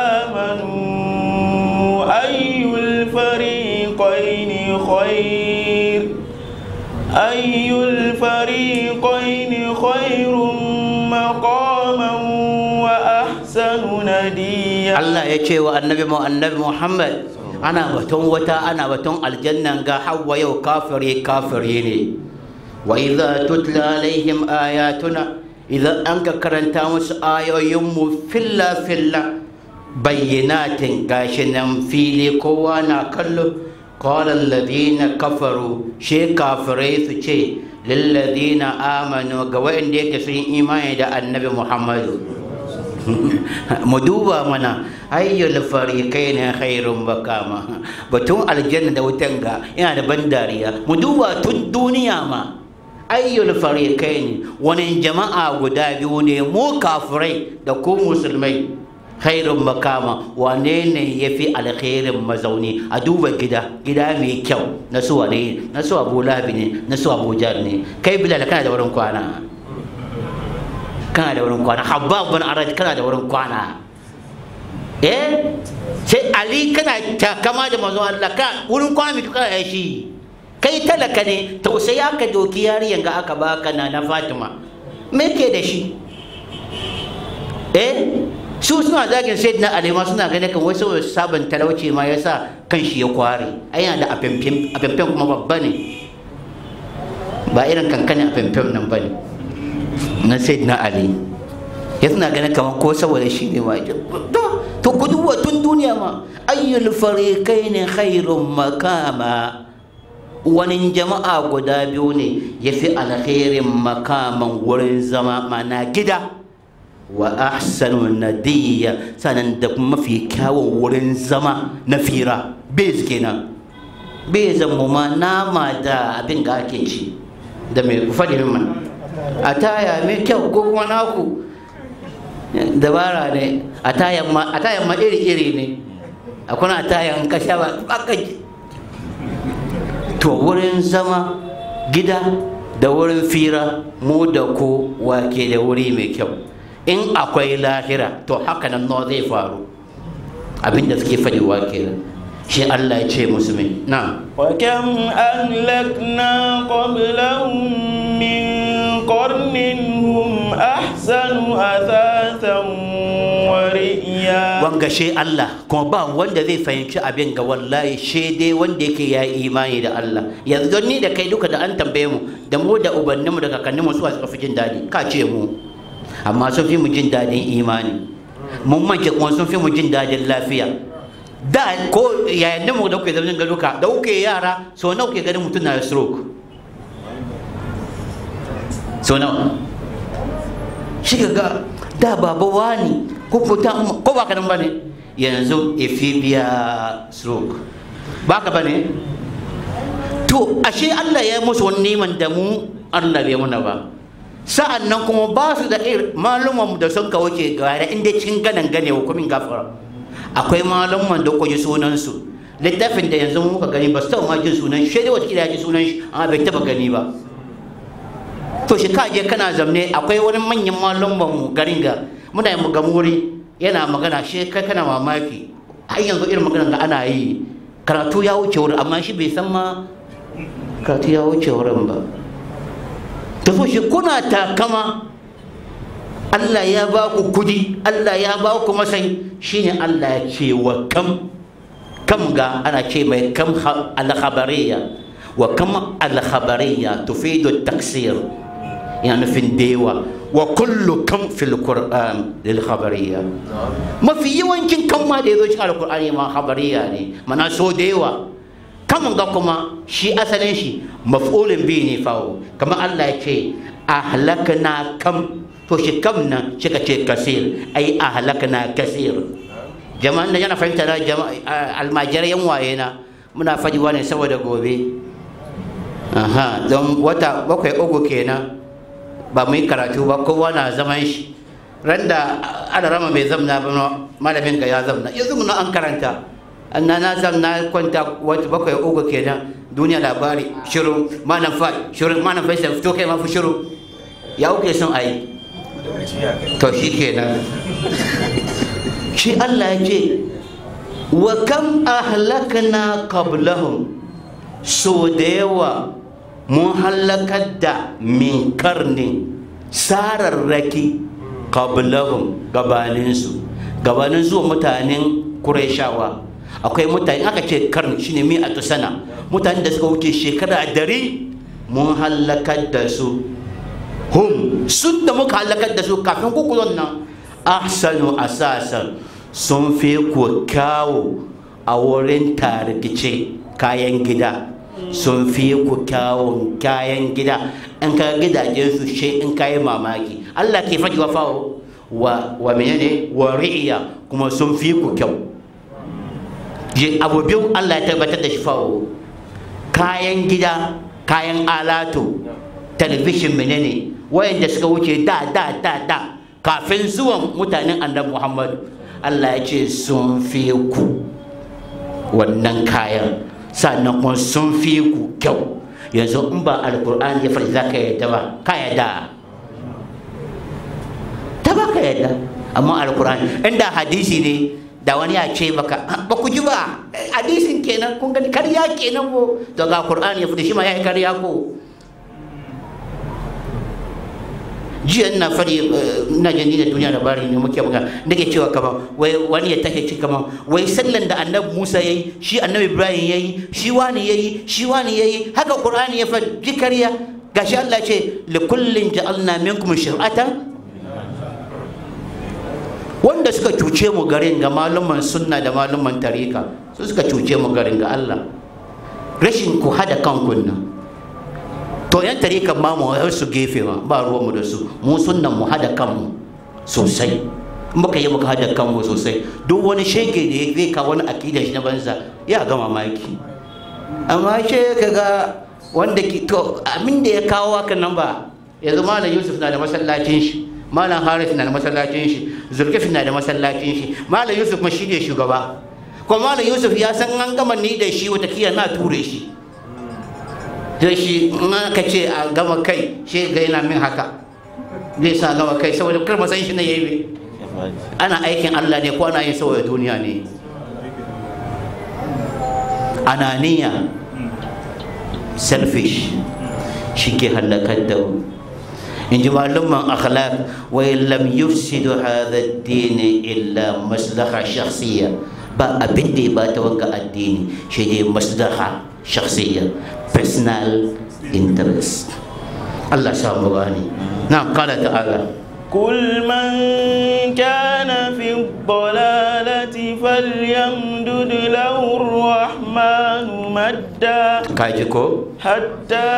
آمنوا أي الفريقين خير أي الفريقين خير مقاما وأحسن نديا Allah ya ce wa annabi mu annabi Muhammad ana batun wata ana batun aljannan ga hawa yau kafiri kafiri ne wa idza tutla alaihim ayatuna idan an ka karanta musu ayoyin mu filla filla bayyinatin gashi nan fili kowa na kallo qala alladhina kafaru she kafirai su ce lilladhina amanu ga wanda yake sun imani da annabi Muhammadu mu duba mana ayyul fariqai ne khairun bakama batun aljanna da wutan ga yana da ban dariya mu duba tun duniya ma ayyul fariqai ne wani jama'a guda biyu ne mu kafirai da ku musulmai khairun makama wane ne ya fi alkhairin mazauni a duba gida gida mai kyau na su wane na su abu labi ne na su abu jar ne kai bilal kana da wurin kwana kana da wurin kwana habab bin arad kana da wurin kwana eh sai ali kana takama da manzon Allah ka wurin kwana mai kana da shi kai talaka ne tausayi aka doki yariyan ga aka baka na na Fatima me ke da shi eh su suna zagin sai na alima suna ganin kan wasu sabon talauci ma yasa kan shi ya kware ai yana da afemfem afemfem kuma babba ne ba irin kankanin afemfem nan bane na sayyidina ali ya suna ganin kamar ko saboda shi ne ma to ku duba tun duniya ma ayyul fariqain khairun makama wani jama'a guda biyu ne ya fi alkhairin makaman wurin zama mana gida wa ahsanu nadiyya sanan da mafi kyawun wurin zama na fira bez kenan bezan mu ma nama da abin ga ake ci da mai faɗi min a taya mai kyau ko kuma naku dabara ne a tayan ma iri-iri ne akwai a tayan kasha ba aka to wurin zama gida da wurin fira mu da ku wake da wuri mai kyau in akwai lahira to haka nan nawa zai faru abinda suke faɗiwa kenan shi Allah ya ce musu mai na وكم أهلكنا قبلهم من قرن هم أحسن أثاثا ورئيا wanga she Allah kuma ba wanda zai fahimci abin ga wallahi she dai wanda yake ya yi imani da Allah yanzu don ni da kai duka da an tambaye mu da mu da ubanninmu da kakanninmu su suka fi jin daɗi ka ce mu amma sun fi mu jin daɗin imani mun mance kuma sun fi mu jin daɗin lafiya da ko yayin da mu da kuke zama garuka da kuke yara so nawa kuke ganin mutum na da stroke so nawa shi ga da baba wani ko fita ko ba kanan bane yanzu ifibia stroke ba ka bane to to ashe Allah ya musu wani neman da mu Allah bai muna ba sa'an nan kuma ba su da irin malumanmu da sun kawo ke gare inda cikin ganan gane hukumin gafara akwai malumman da kwaji sunansu littafin da yanzu muka gani ba su taɓa ma jin sunan shi dai wata ya ji sunan shi amma bai taɓa gani ba to shi ka je kana zamne akwai wani manyan malumman mu garin ga muna yin ga muri yana magana shi kai kana mamaki har yanzu irin magana da ana yi karatu ya wuce wurin amma shi bai san ma karatu ya wuce wurin ba ta so shi kuna takama Allah ya ba ku kudi Allah ya ba ku masai shine Allah ya ce wa kam kam ga ana ce mai kam al-khabariya wa kam al-khabariya tufidu taksir yana nufin dewa wa kullu kam fil qur'an lil khabariya mafi yawancin kan ma da yazo cikin alqur'ani ma khabariya ne mana so dewa kam ga kuma shi asalin shi maf'ulun bi ne fawo kamar Allah ya ce ahlakna kam to shi kam nan shi ka ce kasir ai ahlakna kasir jama'an da yana fahimta na almajirai yan waye na muna faɗi wani saboda gobe aha don wata bakwai uku kenan ba mu yi karatu ba kowa na zaman shi ran da ana rama mai zamna ba malamin ka ya zamna yanzu muna an karanta na na zamna kwanta wata bakwai uku kenan duniya labari shiru malam fa shiru malam fa sai fito kai ma fi shiru ya uke son ayi to shi kenan shi Allah ya ce wa kam ahlakna qablahum so da yawa mun halakar da min karni sararraki qablahum gabaninsu gabanin zuwa mutanen Qurayshawa akwai mutane aka ce karni shine mi a sana mutanen da suka wuce shekara dari mun halakar da su hum sun da muka halakar da su kafin kukulon nan ahsanu asasan sun fi ku kyawu a wurin tarkice kayan gida sun fi ku kyawun kayan gida in ka gidajen su shi in ka yi mamaki Allah ke faɗi wa fawo wa wa menene wa ri'iya kuma sun fi ku kyau je abu biyu Allah ya tabbatar da shi fawo kayan gida kayan alatu talabishin menene wayanda suka wuce da da da da kafin zuwan mutanen annabi Muhammad Allah ya ce sun fi ku wannan kayan sannan kuma sun fi ku kyau yanzu in ba alkur'ani ya faɗi za ka yadda ba ka yadda ta ba ka yadda amma alkur'ani inda hadisi ne da wani ya ce baka ba ku ji ba hadisin kenan kun gani karya kenan ko to ga qur'ani ya faɗi shi ma ya yi karya ko jiya ina fari ina jin da duniya labari ne muke muka nake cewa kaman wai wani ya take ci kaman wai sallan da annabi Musa yayi shi annabi Ibrahim yayi shi wani yayi shi wani yayi haka Qur'ani ya faɗi jikariya gashi Allah ce li kullin ja'alna minkum shir'atan wanda suka cuce mu garin ga maluman sunna da maluman tarika su suka cuce mu garin ga Allah rashin ku hada kanku nan to yan tarikan ma mu su gefe ma ba ruwan mu da su mu sunnan mu hada kanmu sosai muka yi muka hada kanmu sosai duk wani shege da ya zai kawo wani akidar shi na banza ya gama maki amma ce kaga wanda ki to abin da ya kawo haka nan ba yanzu malam yusuf na da masallacin shi malam haris na da masallacin shi zulkif na da masallacin shi malam yusuf ma shi ne shugaba kuma malam yusuf ya san an gama ni da shi watakiya na ture shi da shi in aka ce a gama kai shi ga yana min haka zai sa gama kai saboda kar san shi na yayi ana aikin Allah ne ko ana yin saboda duniya ne ananiya selfish shi ke halakar da mu in ji malumman akhlaq wa lam yufsidu hadha ad-din illa maslaha shakhsiyya ba abin da ya bata wanga addini shi ne maslaha shakhsiyya personal interest Allah samu gani na kala ta'ala قل من كان في الضلالة فليمدد له الرحمن مدا kaji ko حتى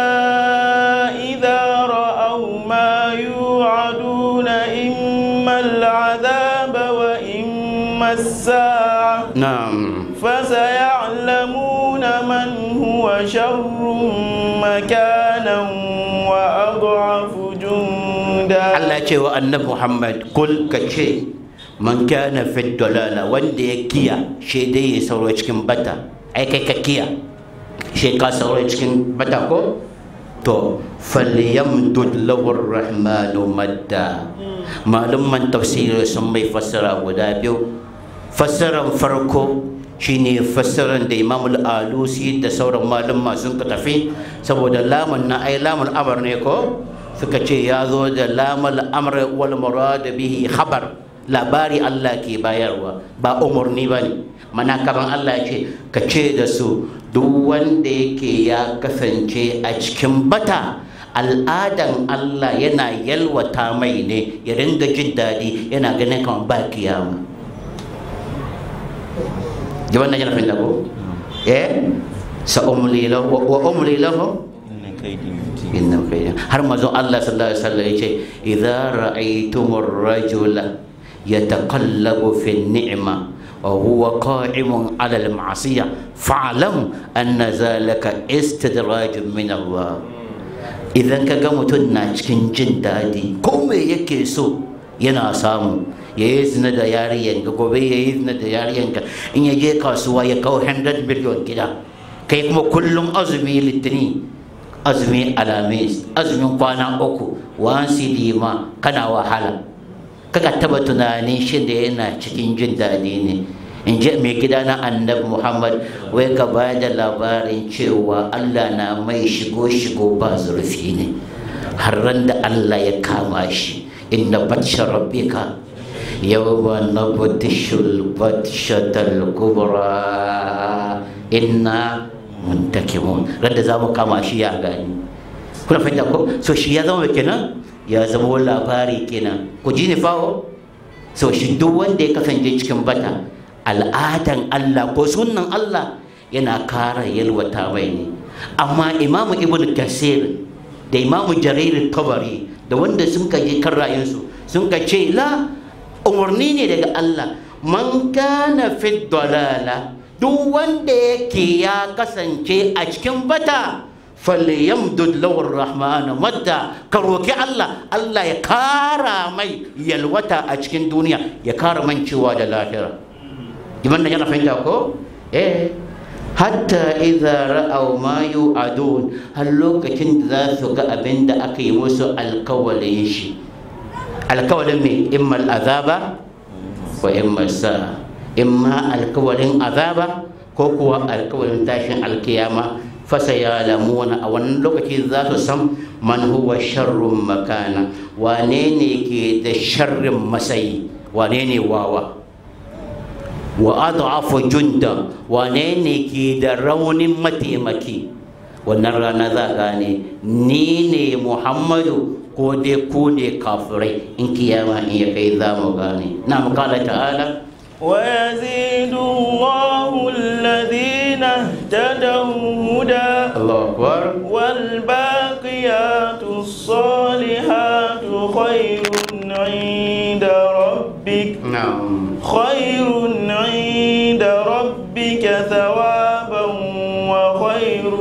إذا رأوا ما يوعدون إما العذاب وإما الساعة na'am فسيعلمون من هو شر مكانا وأضعف جندا Allah ce wa annabi Muhammad kul ka ce man kana fi dalala wanda ya kiya shi dai ya sauro cikin bata ai kai ka kiya shi ka sauro cikin bata ko to falyamdud lahu rahmanu madda malumman tafsiri sun mai fassara guda biyu fassaran farko shine fassaran da imam al-alusi da sauran malumma sun ka tafi saboda lamun na ai lamun amr ne ko suka ce ya zo da lamal amr wal murad bihi khabar labari Allah ke bayarwa ba umarni ba ne mana kaman Allah ya ce ka ce da su duk wanda yake ya kasance a cikin bata al'adan Allah yana yalwata mai ne ya ringa jin daɗi yana ganin kamar ba kiyama jaban nan yana fahimta ko eh sa umli lahu wa umli lahu inna kaidi mutin inna kayya har mazon Allah sallallahu alaihi wasallam yace idza ra'aytumur rajula yataqallabu fi ni'ma wa huwa qa'imun 'ala al-ma'siyah fa'lam anna zalika istidrajun min Allah idan ka ga mutum na cikin jin daɗi ko me yake so yana samu ya yi zina da yariyanka gobe ya yi zina da yariyanka in ya je kasuwa ya kawo 100 miliyon gida kai kuma kullum azumi litini azumi alamis azumin kwana uku wansi lima kana wahala kaka taba tunanin shi da yana cikin jin daɗi ne in ji mai gida na annabi muhammad wai ka ba da labarin cewa allah na mai shigo shigo ba zurfi ne har ran da allah ya kama shi inna batsha rabbika yawma nabtishul batshatal kubra inna muntakimun ran da zamu kama shi ya gani kuna fahimta ko so shi ya zama kenan ya zama labari kenan ku ji ni fawo so shi duk wanda ya kasance cikin bata al'adan Allah ko sunnan Allah yana kara yalwata mai ne amma imamu ibn kasir da imamu jarir tabari da wanda sun ka je kan rayunsu sun ka ce la umarni ne daga Allah man kana fi dalala duk wanda yake ya kasance a cikin bata falyamdud lahu rahmanu madda ka roki Allah Allah ya kara mai yalwata a cikin duniya ya kara mancewa da lahira iman yana fahimta ko eh hatta idza ra'aw ma yu'adun har lokacin da za su ga abin da aka yi musu alkawalin shi alkawalin me imma azaba wa imma sa imma alkawalin azaba ko kuwa alkawalin tashin alkiyama fasa ya lamuna a wannan lokaci za su san man huwa sharrun makana wane ne ke da sharrin masayi wane ne wawa wa adhafu junda wane ne ke da raunin mataimaki wannan rana za gane ni ne muhammadu ko dai ku ne kafirai in kiyama in ya kai za mu gane na kala ta'ala ويزيد الله الذين اهتدوا هدى الله أكبر والباقيات الصالحات خير عند ربك نعم خير عند ربك ثوابا وخير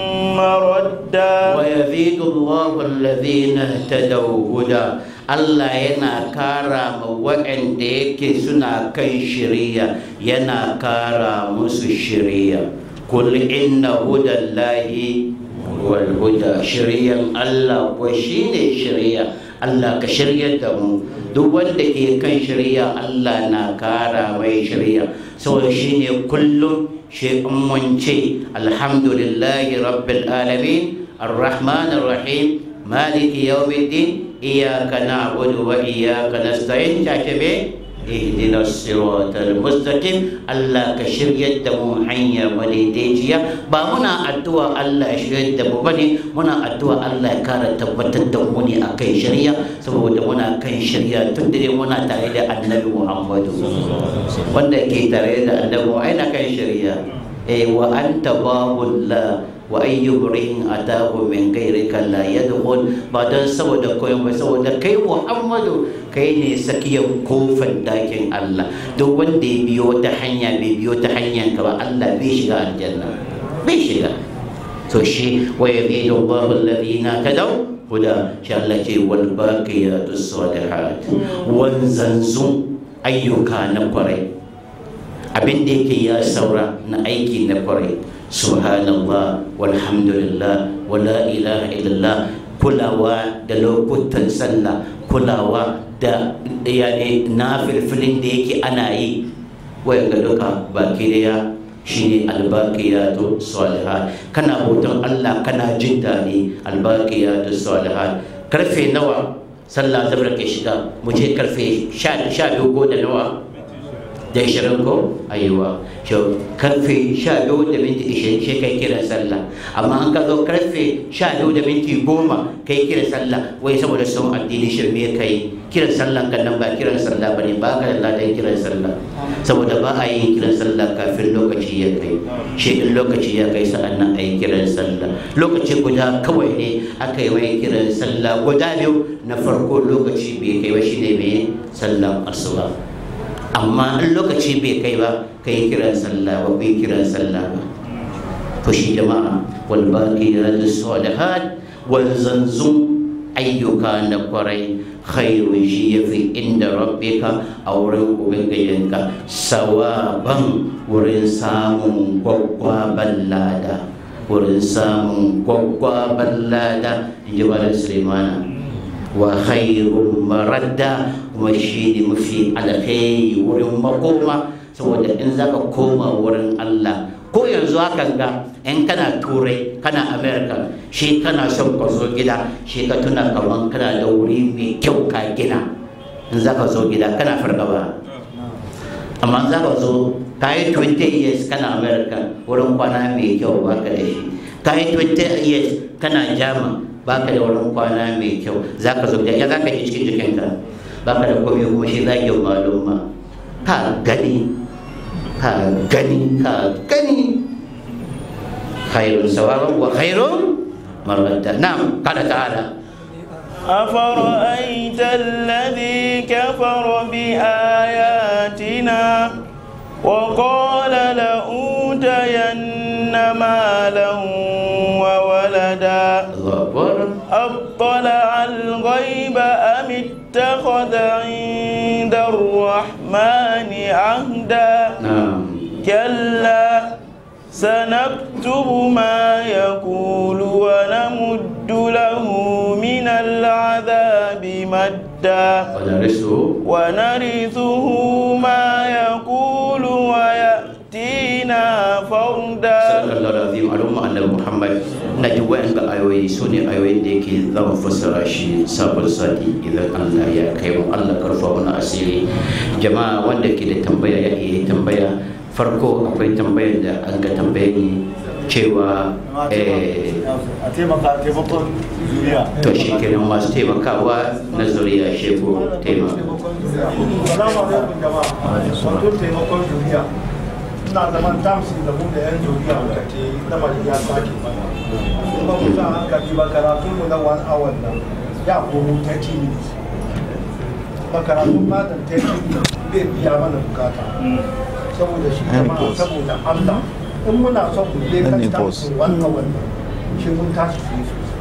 مردا ويزيد الله الذين اهتدوا هدى Allah yana kara ma waɗanda yake suna kan shiriya yana kara musu shiriya kul inna hudallahi wal huda shiriyan Allah ko shine shiriya Allah ka shiryar da mu duk wanda ke kan shiriya Allah na kara mai shiriya saboda shine kullum shi mun ce alhamdulillahi rabbil alamin الرحمن الرحيم مالك يوم الدين إياك نعبد وإياك نستعين تعتبه اهدنا الصراط المستقيم الله كشر يدمو حيا وليديجيا با منا أدوى الله شر يدمو بني منا أدوى الله كار تبتد دموني أكي شريا سبو دمونا كي شريا تدري منا تعالى النبي محمد وانا كي تعالى النبي أين كي شريا إيه وأنت باب الله wa ayyu rihin atahu min ghayrika la yadkhul ba dan saboda koyon ba saboda kai Muhammadu kai ne sakiyan kofar dakin Allah duk wanda ya biyo ta hanya bai biyo ta hanyar ka ba Allah bai shiga aljanna bai shiga to shi wa yazidu Allahu alladhina tadaw huda shi Allah ce wal baqiyatu salihat wanzanzu ayyuka na kwarai abin da yake ya saura na aiki na kwarai subhanallah walhamdulillah wala ilaha illallah kulawa da lokutan sallah kulawa da yani na filfilin da yake ana yi wayan ga duka baki daya shine albaqiyatu salihat kana hoton Allah kana jin daɗi albaqiyatu salihat karfe nawa sallah zabra ke shiga mu je karfe 12 ko da nawa da ishirin ko ayiwa so karfe sha biyu da minti ishirin shi kai kiran sallah amma an ka zo karfe sha biyu da minti goma kai kiran sallah wai saboda sun addini shirme kai kiran sallah kan nan ba kiran sallah bane ba ka da ladan kiran sallah saboda ba a yin kiran sallah kafin lokaci ya kai shi in lokaci ya kai sa'an nan a yi kiran sallah lokaci guda kawai ne aka yi mai kiran sallah guda biyu na farko lokaci bai kai ba shi ne mai sallan asuba amma in lokaci bai kai ba ka yi kiran sallah ba bai kiran sallah ba to shi jama'a wal baqiyatu salihat wanzanzun ayyuka na kwarai khairun shi yafi inda rabbika a wurin ubangijinka sawaban wurin samun gwaggwaban lada wurin samun gwaggwaban lada in ji malam sulaimana wa khairun maradda kuma shi ne mafi alkhairi wurin makoma saboda in zaka koma wurin Allah ko yanzu hakan ga in kana turai kana america shi kana son ka zo gida shi ka tuna kaman kana da wuri mai kyau ka gina in zaka zo gida kana fargaba amma za ka zo ka yi 20 years kana america wurin kwana mai kyau ba ka da shi ka yi 20 years kana jama ba ka da wurin kwana mai kyau za ka zo ya za ka ji cikin jikinka ba ka da komai kuma shi zagin maluma ka gani ka gani ka gani khairun sawaban wa khairun maradda na'am qala ta'ala أفرأيت الذي كفر بآياتنا وقال لأوتين مالا وولدا Allahu akbar أطلع الغيب أم اتخذ عند الرحمن عهدا na'am كلا سنكتب ما يقول ونمد له من العذاب مدا wa narisu ونرثه ما يقول ويأتينا فردا sallallahu alaihi wa sallam annabi Muhammad na ji wayan ga ayoyi su ne ayoyin da yake zama fassara shi sabon sati idan Allah ya kai mu Allah karfa mana asiri jama'a wanda ke da tambaya ya iya tambaya farko akwai tambayar da an ga tambaye ni cewa eh, a taimaka taimakon zuriya to shi kenan masu taimakawa na zuriya sheko taimaka salamu alaikum jama'a wato taimakon zuriya ina zaman tamsin da mu da yan zuriya muka ce lamari ya sake mana kuma mu sa hankali ba karatun mu na one hour nan ya komo 30 minutes ba karatun matan 30 minutes bai biya mana bukata saboda shi jama'a saboda Allah in muna son mu je kan tamsin one hour nan shi mun tashi fiye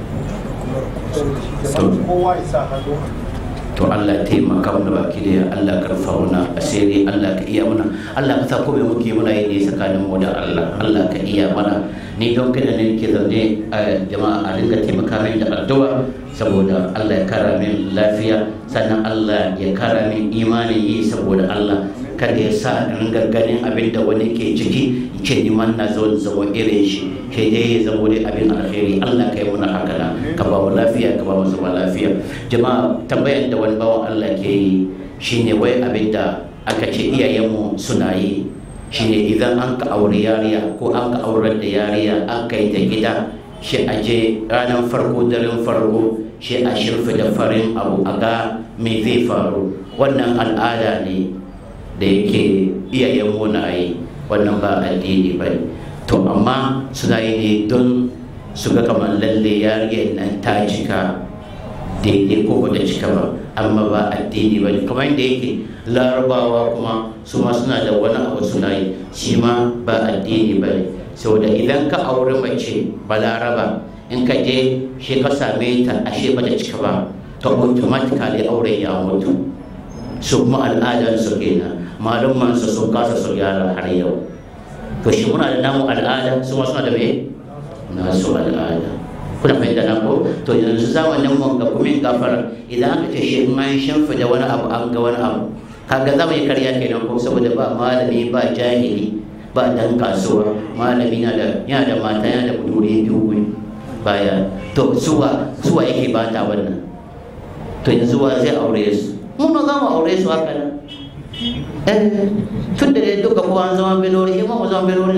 sosai saboda shi jama'a kowa ya sa hannu a to Allah taimaka mana baki da Allah karfa mana asiri Allah ka iya mana Allah ka sa ko me muke muna yi ne tsakanin mu da Allah Allah ka iya mana ni don kada ne ke zaune a jama'a a dinga taimaka min da addu'a saboda Allah ya kara min lafiya sannan Allah ya kara min imanin yi saboda Allah kada ya sa in ringa ganin abin da wani ke ciki in ce ni man na zo in zama irin shi ke dai ya zama dai abin alheri Allah ka yi muna haka na ka ba mu lafiya ka ba mu zama lafiya jama'a tambayar da wani bawan Allah ke yi shine wai abin da aka ce iyayenmu suna yi shine idan an ka aure yariya ko an ka aurar da yariya an kai ta gida shi a je ranar farko daren farko shi a shirfi da farin abu a ga me zai faru wannan al'ada ne da yake iyayen na yi wannan ba addini ba ne to amma suna yi ne don su ga kamar lalle yariyar nan ta cika daidai ko ba ta cika ba amma ba addini ba ne kamar yadda yake larabawa kuma su ma suna da wani abu suna yi shi ma ba addini ba ne saboda idan ka auri mace balaraba in ka je shi ka same ta ashe bata cika ba to automatically auren ya mutu su kuma al'adar su kenan malumman su sun kasa su gyara har yau to shi muna da namu al'ada su ma suna da me nasu al'ada kuna fahimta na ko to yanzu zamanin mu ga kuma gafara idan aka ce shi in an shamfa da wani abu an ga wani abu kaga za mu yi karya kenan ko saboda ba malami ba jahili ba dan kasuwa malami na da yana da mata yana da budure biyu baya to suwa suwa yake bata wannan to yanzu wa zai aure su mun ba za mu aure su haka nan eh tun da dai duka kowa an zama belori ma mu zama belori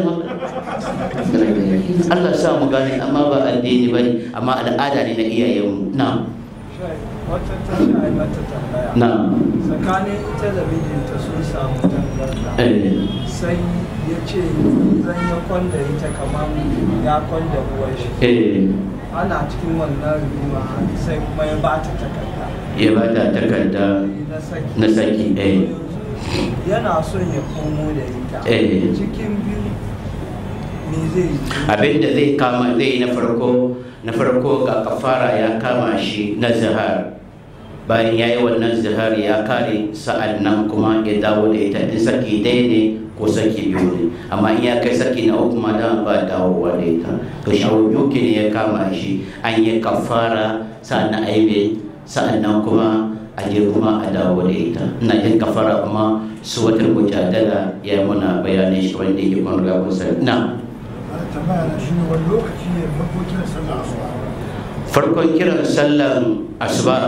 Allah sa mu gane amma ba addini bane amma al'ada ne na iyayenmu na wata tana mata tambaya na tsakanin ita da mijinta sun samu tangarda eh sai ya ce zan ya kwanda ita kamar ya kwanda uwar shi eh ana cikin wannan rigima sai kuma ya ba ta takarda ya ba ta takarda na saki na saki eh yana son ya komo da ita Eh. cikin biyu me zai yi abin da zai kama zai yi na farko na farko ga kafara ya kama shi na zihar bayan ya yi wannan zihar ya kare sa'an nan kuma ya dawo da ita in saki ɗaya ne ko saki biyu ne amma in ya kai saki na uku ma dama ba dawowa da ita to shawo biyu ke ne ya kama shi an yi kafara sa'an nan aibe sa'an nan kuma a je kuma a dawo da ita ina jin kafara kuma su wata mujadala ya yi muna bayanin shi wanda yake kun riga kun sani na a tambaya na shi ne wani lokaci ne farko kiran sallah asuba farkon kiran sallan asuba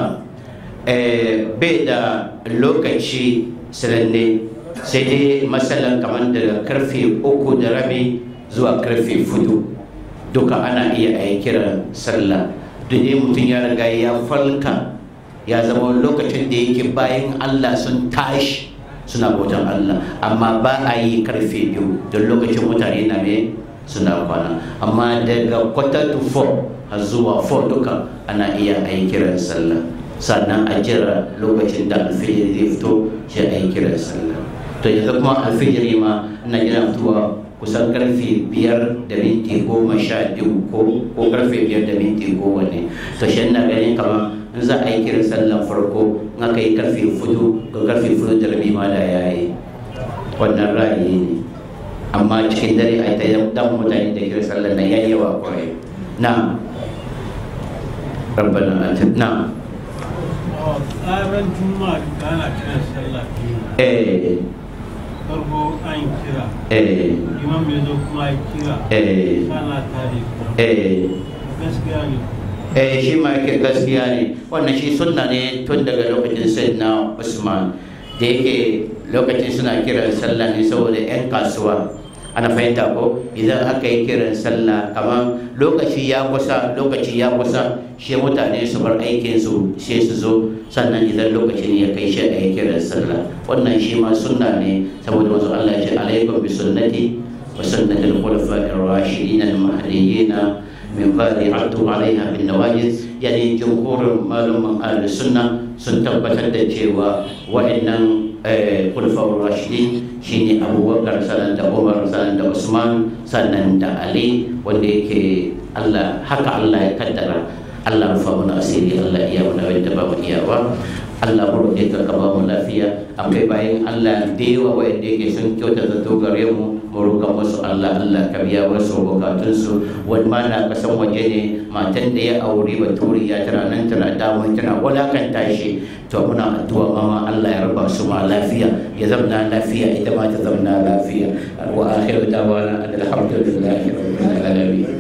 eh, bai da lokaci sananne sai dai matsalan kamar daga karfe uku da rabi zuwa karfe fudu duka ana iya a yi kiran sallah duk dai mutum ya riga ya falka ya zama lokacin da yake bayan allah sun tashi suna bautan allah amma ba a yi karfe biyu don lokacin mutane na me suna kwana amma daga quarter to four har zuwa four duka ana iya a yi kiran sallah sannan a jira lokacin da alfijir zai fito shi a yi kiran sallah to yanzu kuma alfijiri ma ina jira fitowa kusan karfe biyar da minti goma sha biyu ko ko karfe biyar da minti goma ne to shi ina ganin kamar in za a yi kiran sallan farko in aka yi karfe fudu ga karfe fudu da rabi ma da ya yi wannan ra'ayi ne amma cikin dare a ta dan mutane da kiran sallan nan yayi yawa kwarai na rabbana atina tsarin juma'a da ana kiran sallah biyu eh farko an kira eh imam ya zo kuma ya kira eh sana tare kuma eh gaskiya ne eh shi ma yake gaskiya ne wannan shi sunna ne tun daga lokacin sayyidina usman da yake lokacin suna kiran sallah ne saboda yan kasuwa ana fahimta ko idan aka yi kiran sallah kamar lokaci ya kusa lokaci ya kusa shi mutane su bar aikin su sai su zo sannan idan lokacin ya kai shi a yi kiran sallah wannan shi ma sunna ne saboda wasu Allah ya ce alaikum bi sunnati wa sunnatil khulafa'ir rashidin al-mahdiyyin min ba'di addu 'alayha bin nawajiz yani jumhur malum ahli sunna sun tabbatar da cewa wa'annan khulafa'ur rashidin shine abubakar sannan da umar sannan da usman sannan da ali wanda yake allah haka allah ya kaddara allah rufa mana asiri allah iya mana wanda ba mu iyawa Allah mu roƙe ka ka ba mu lafiya akwai bayan Allah da yawa wa'anda yake sun kyauta zato gare mu mu roƙa musu Allah Allah ka biya musu bukatun su wani ma na kasan waje ne matan da ya aure baturi ya tana nan tana damun tana walakanta shi to muna addu'a mama Allah ya raba su ma lafiya ya zamna lafiya ita ma ta zamna lafiya wa akhiru da'wana alhamdulillahi rabbil alamin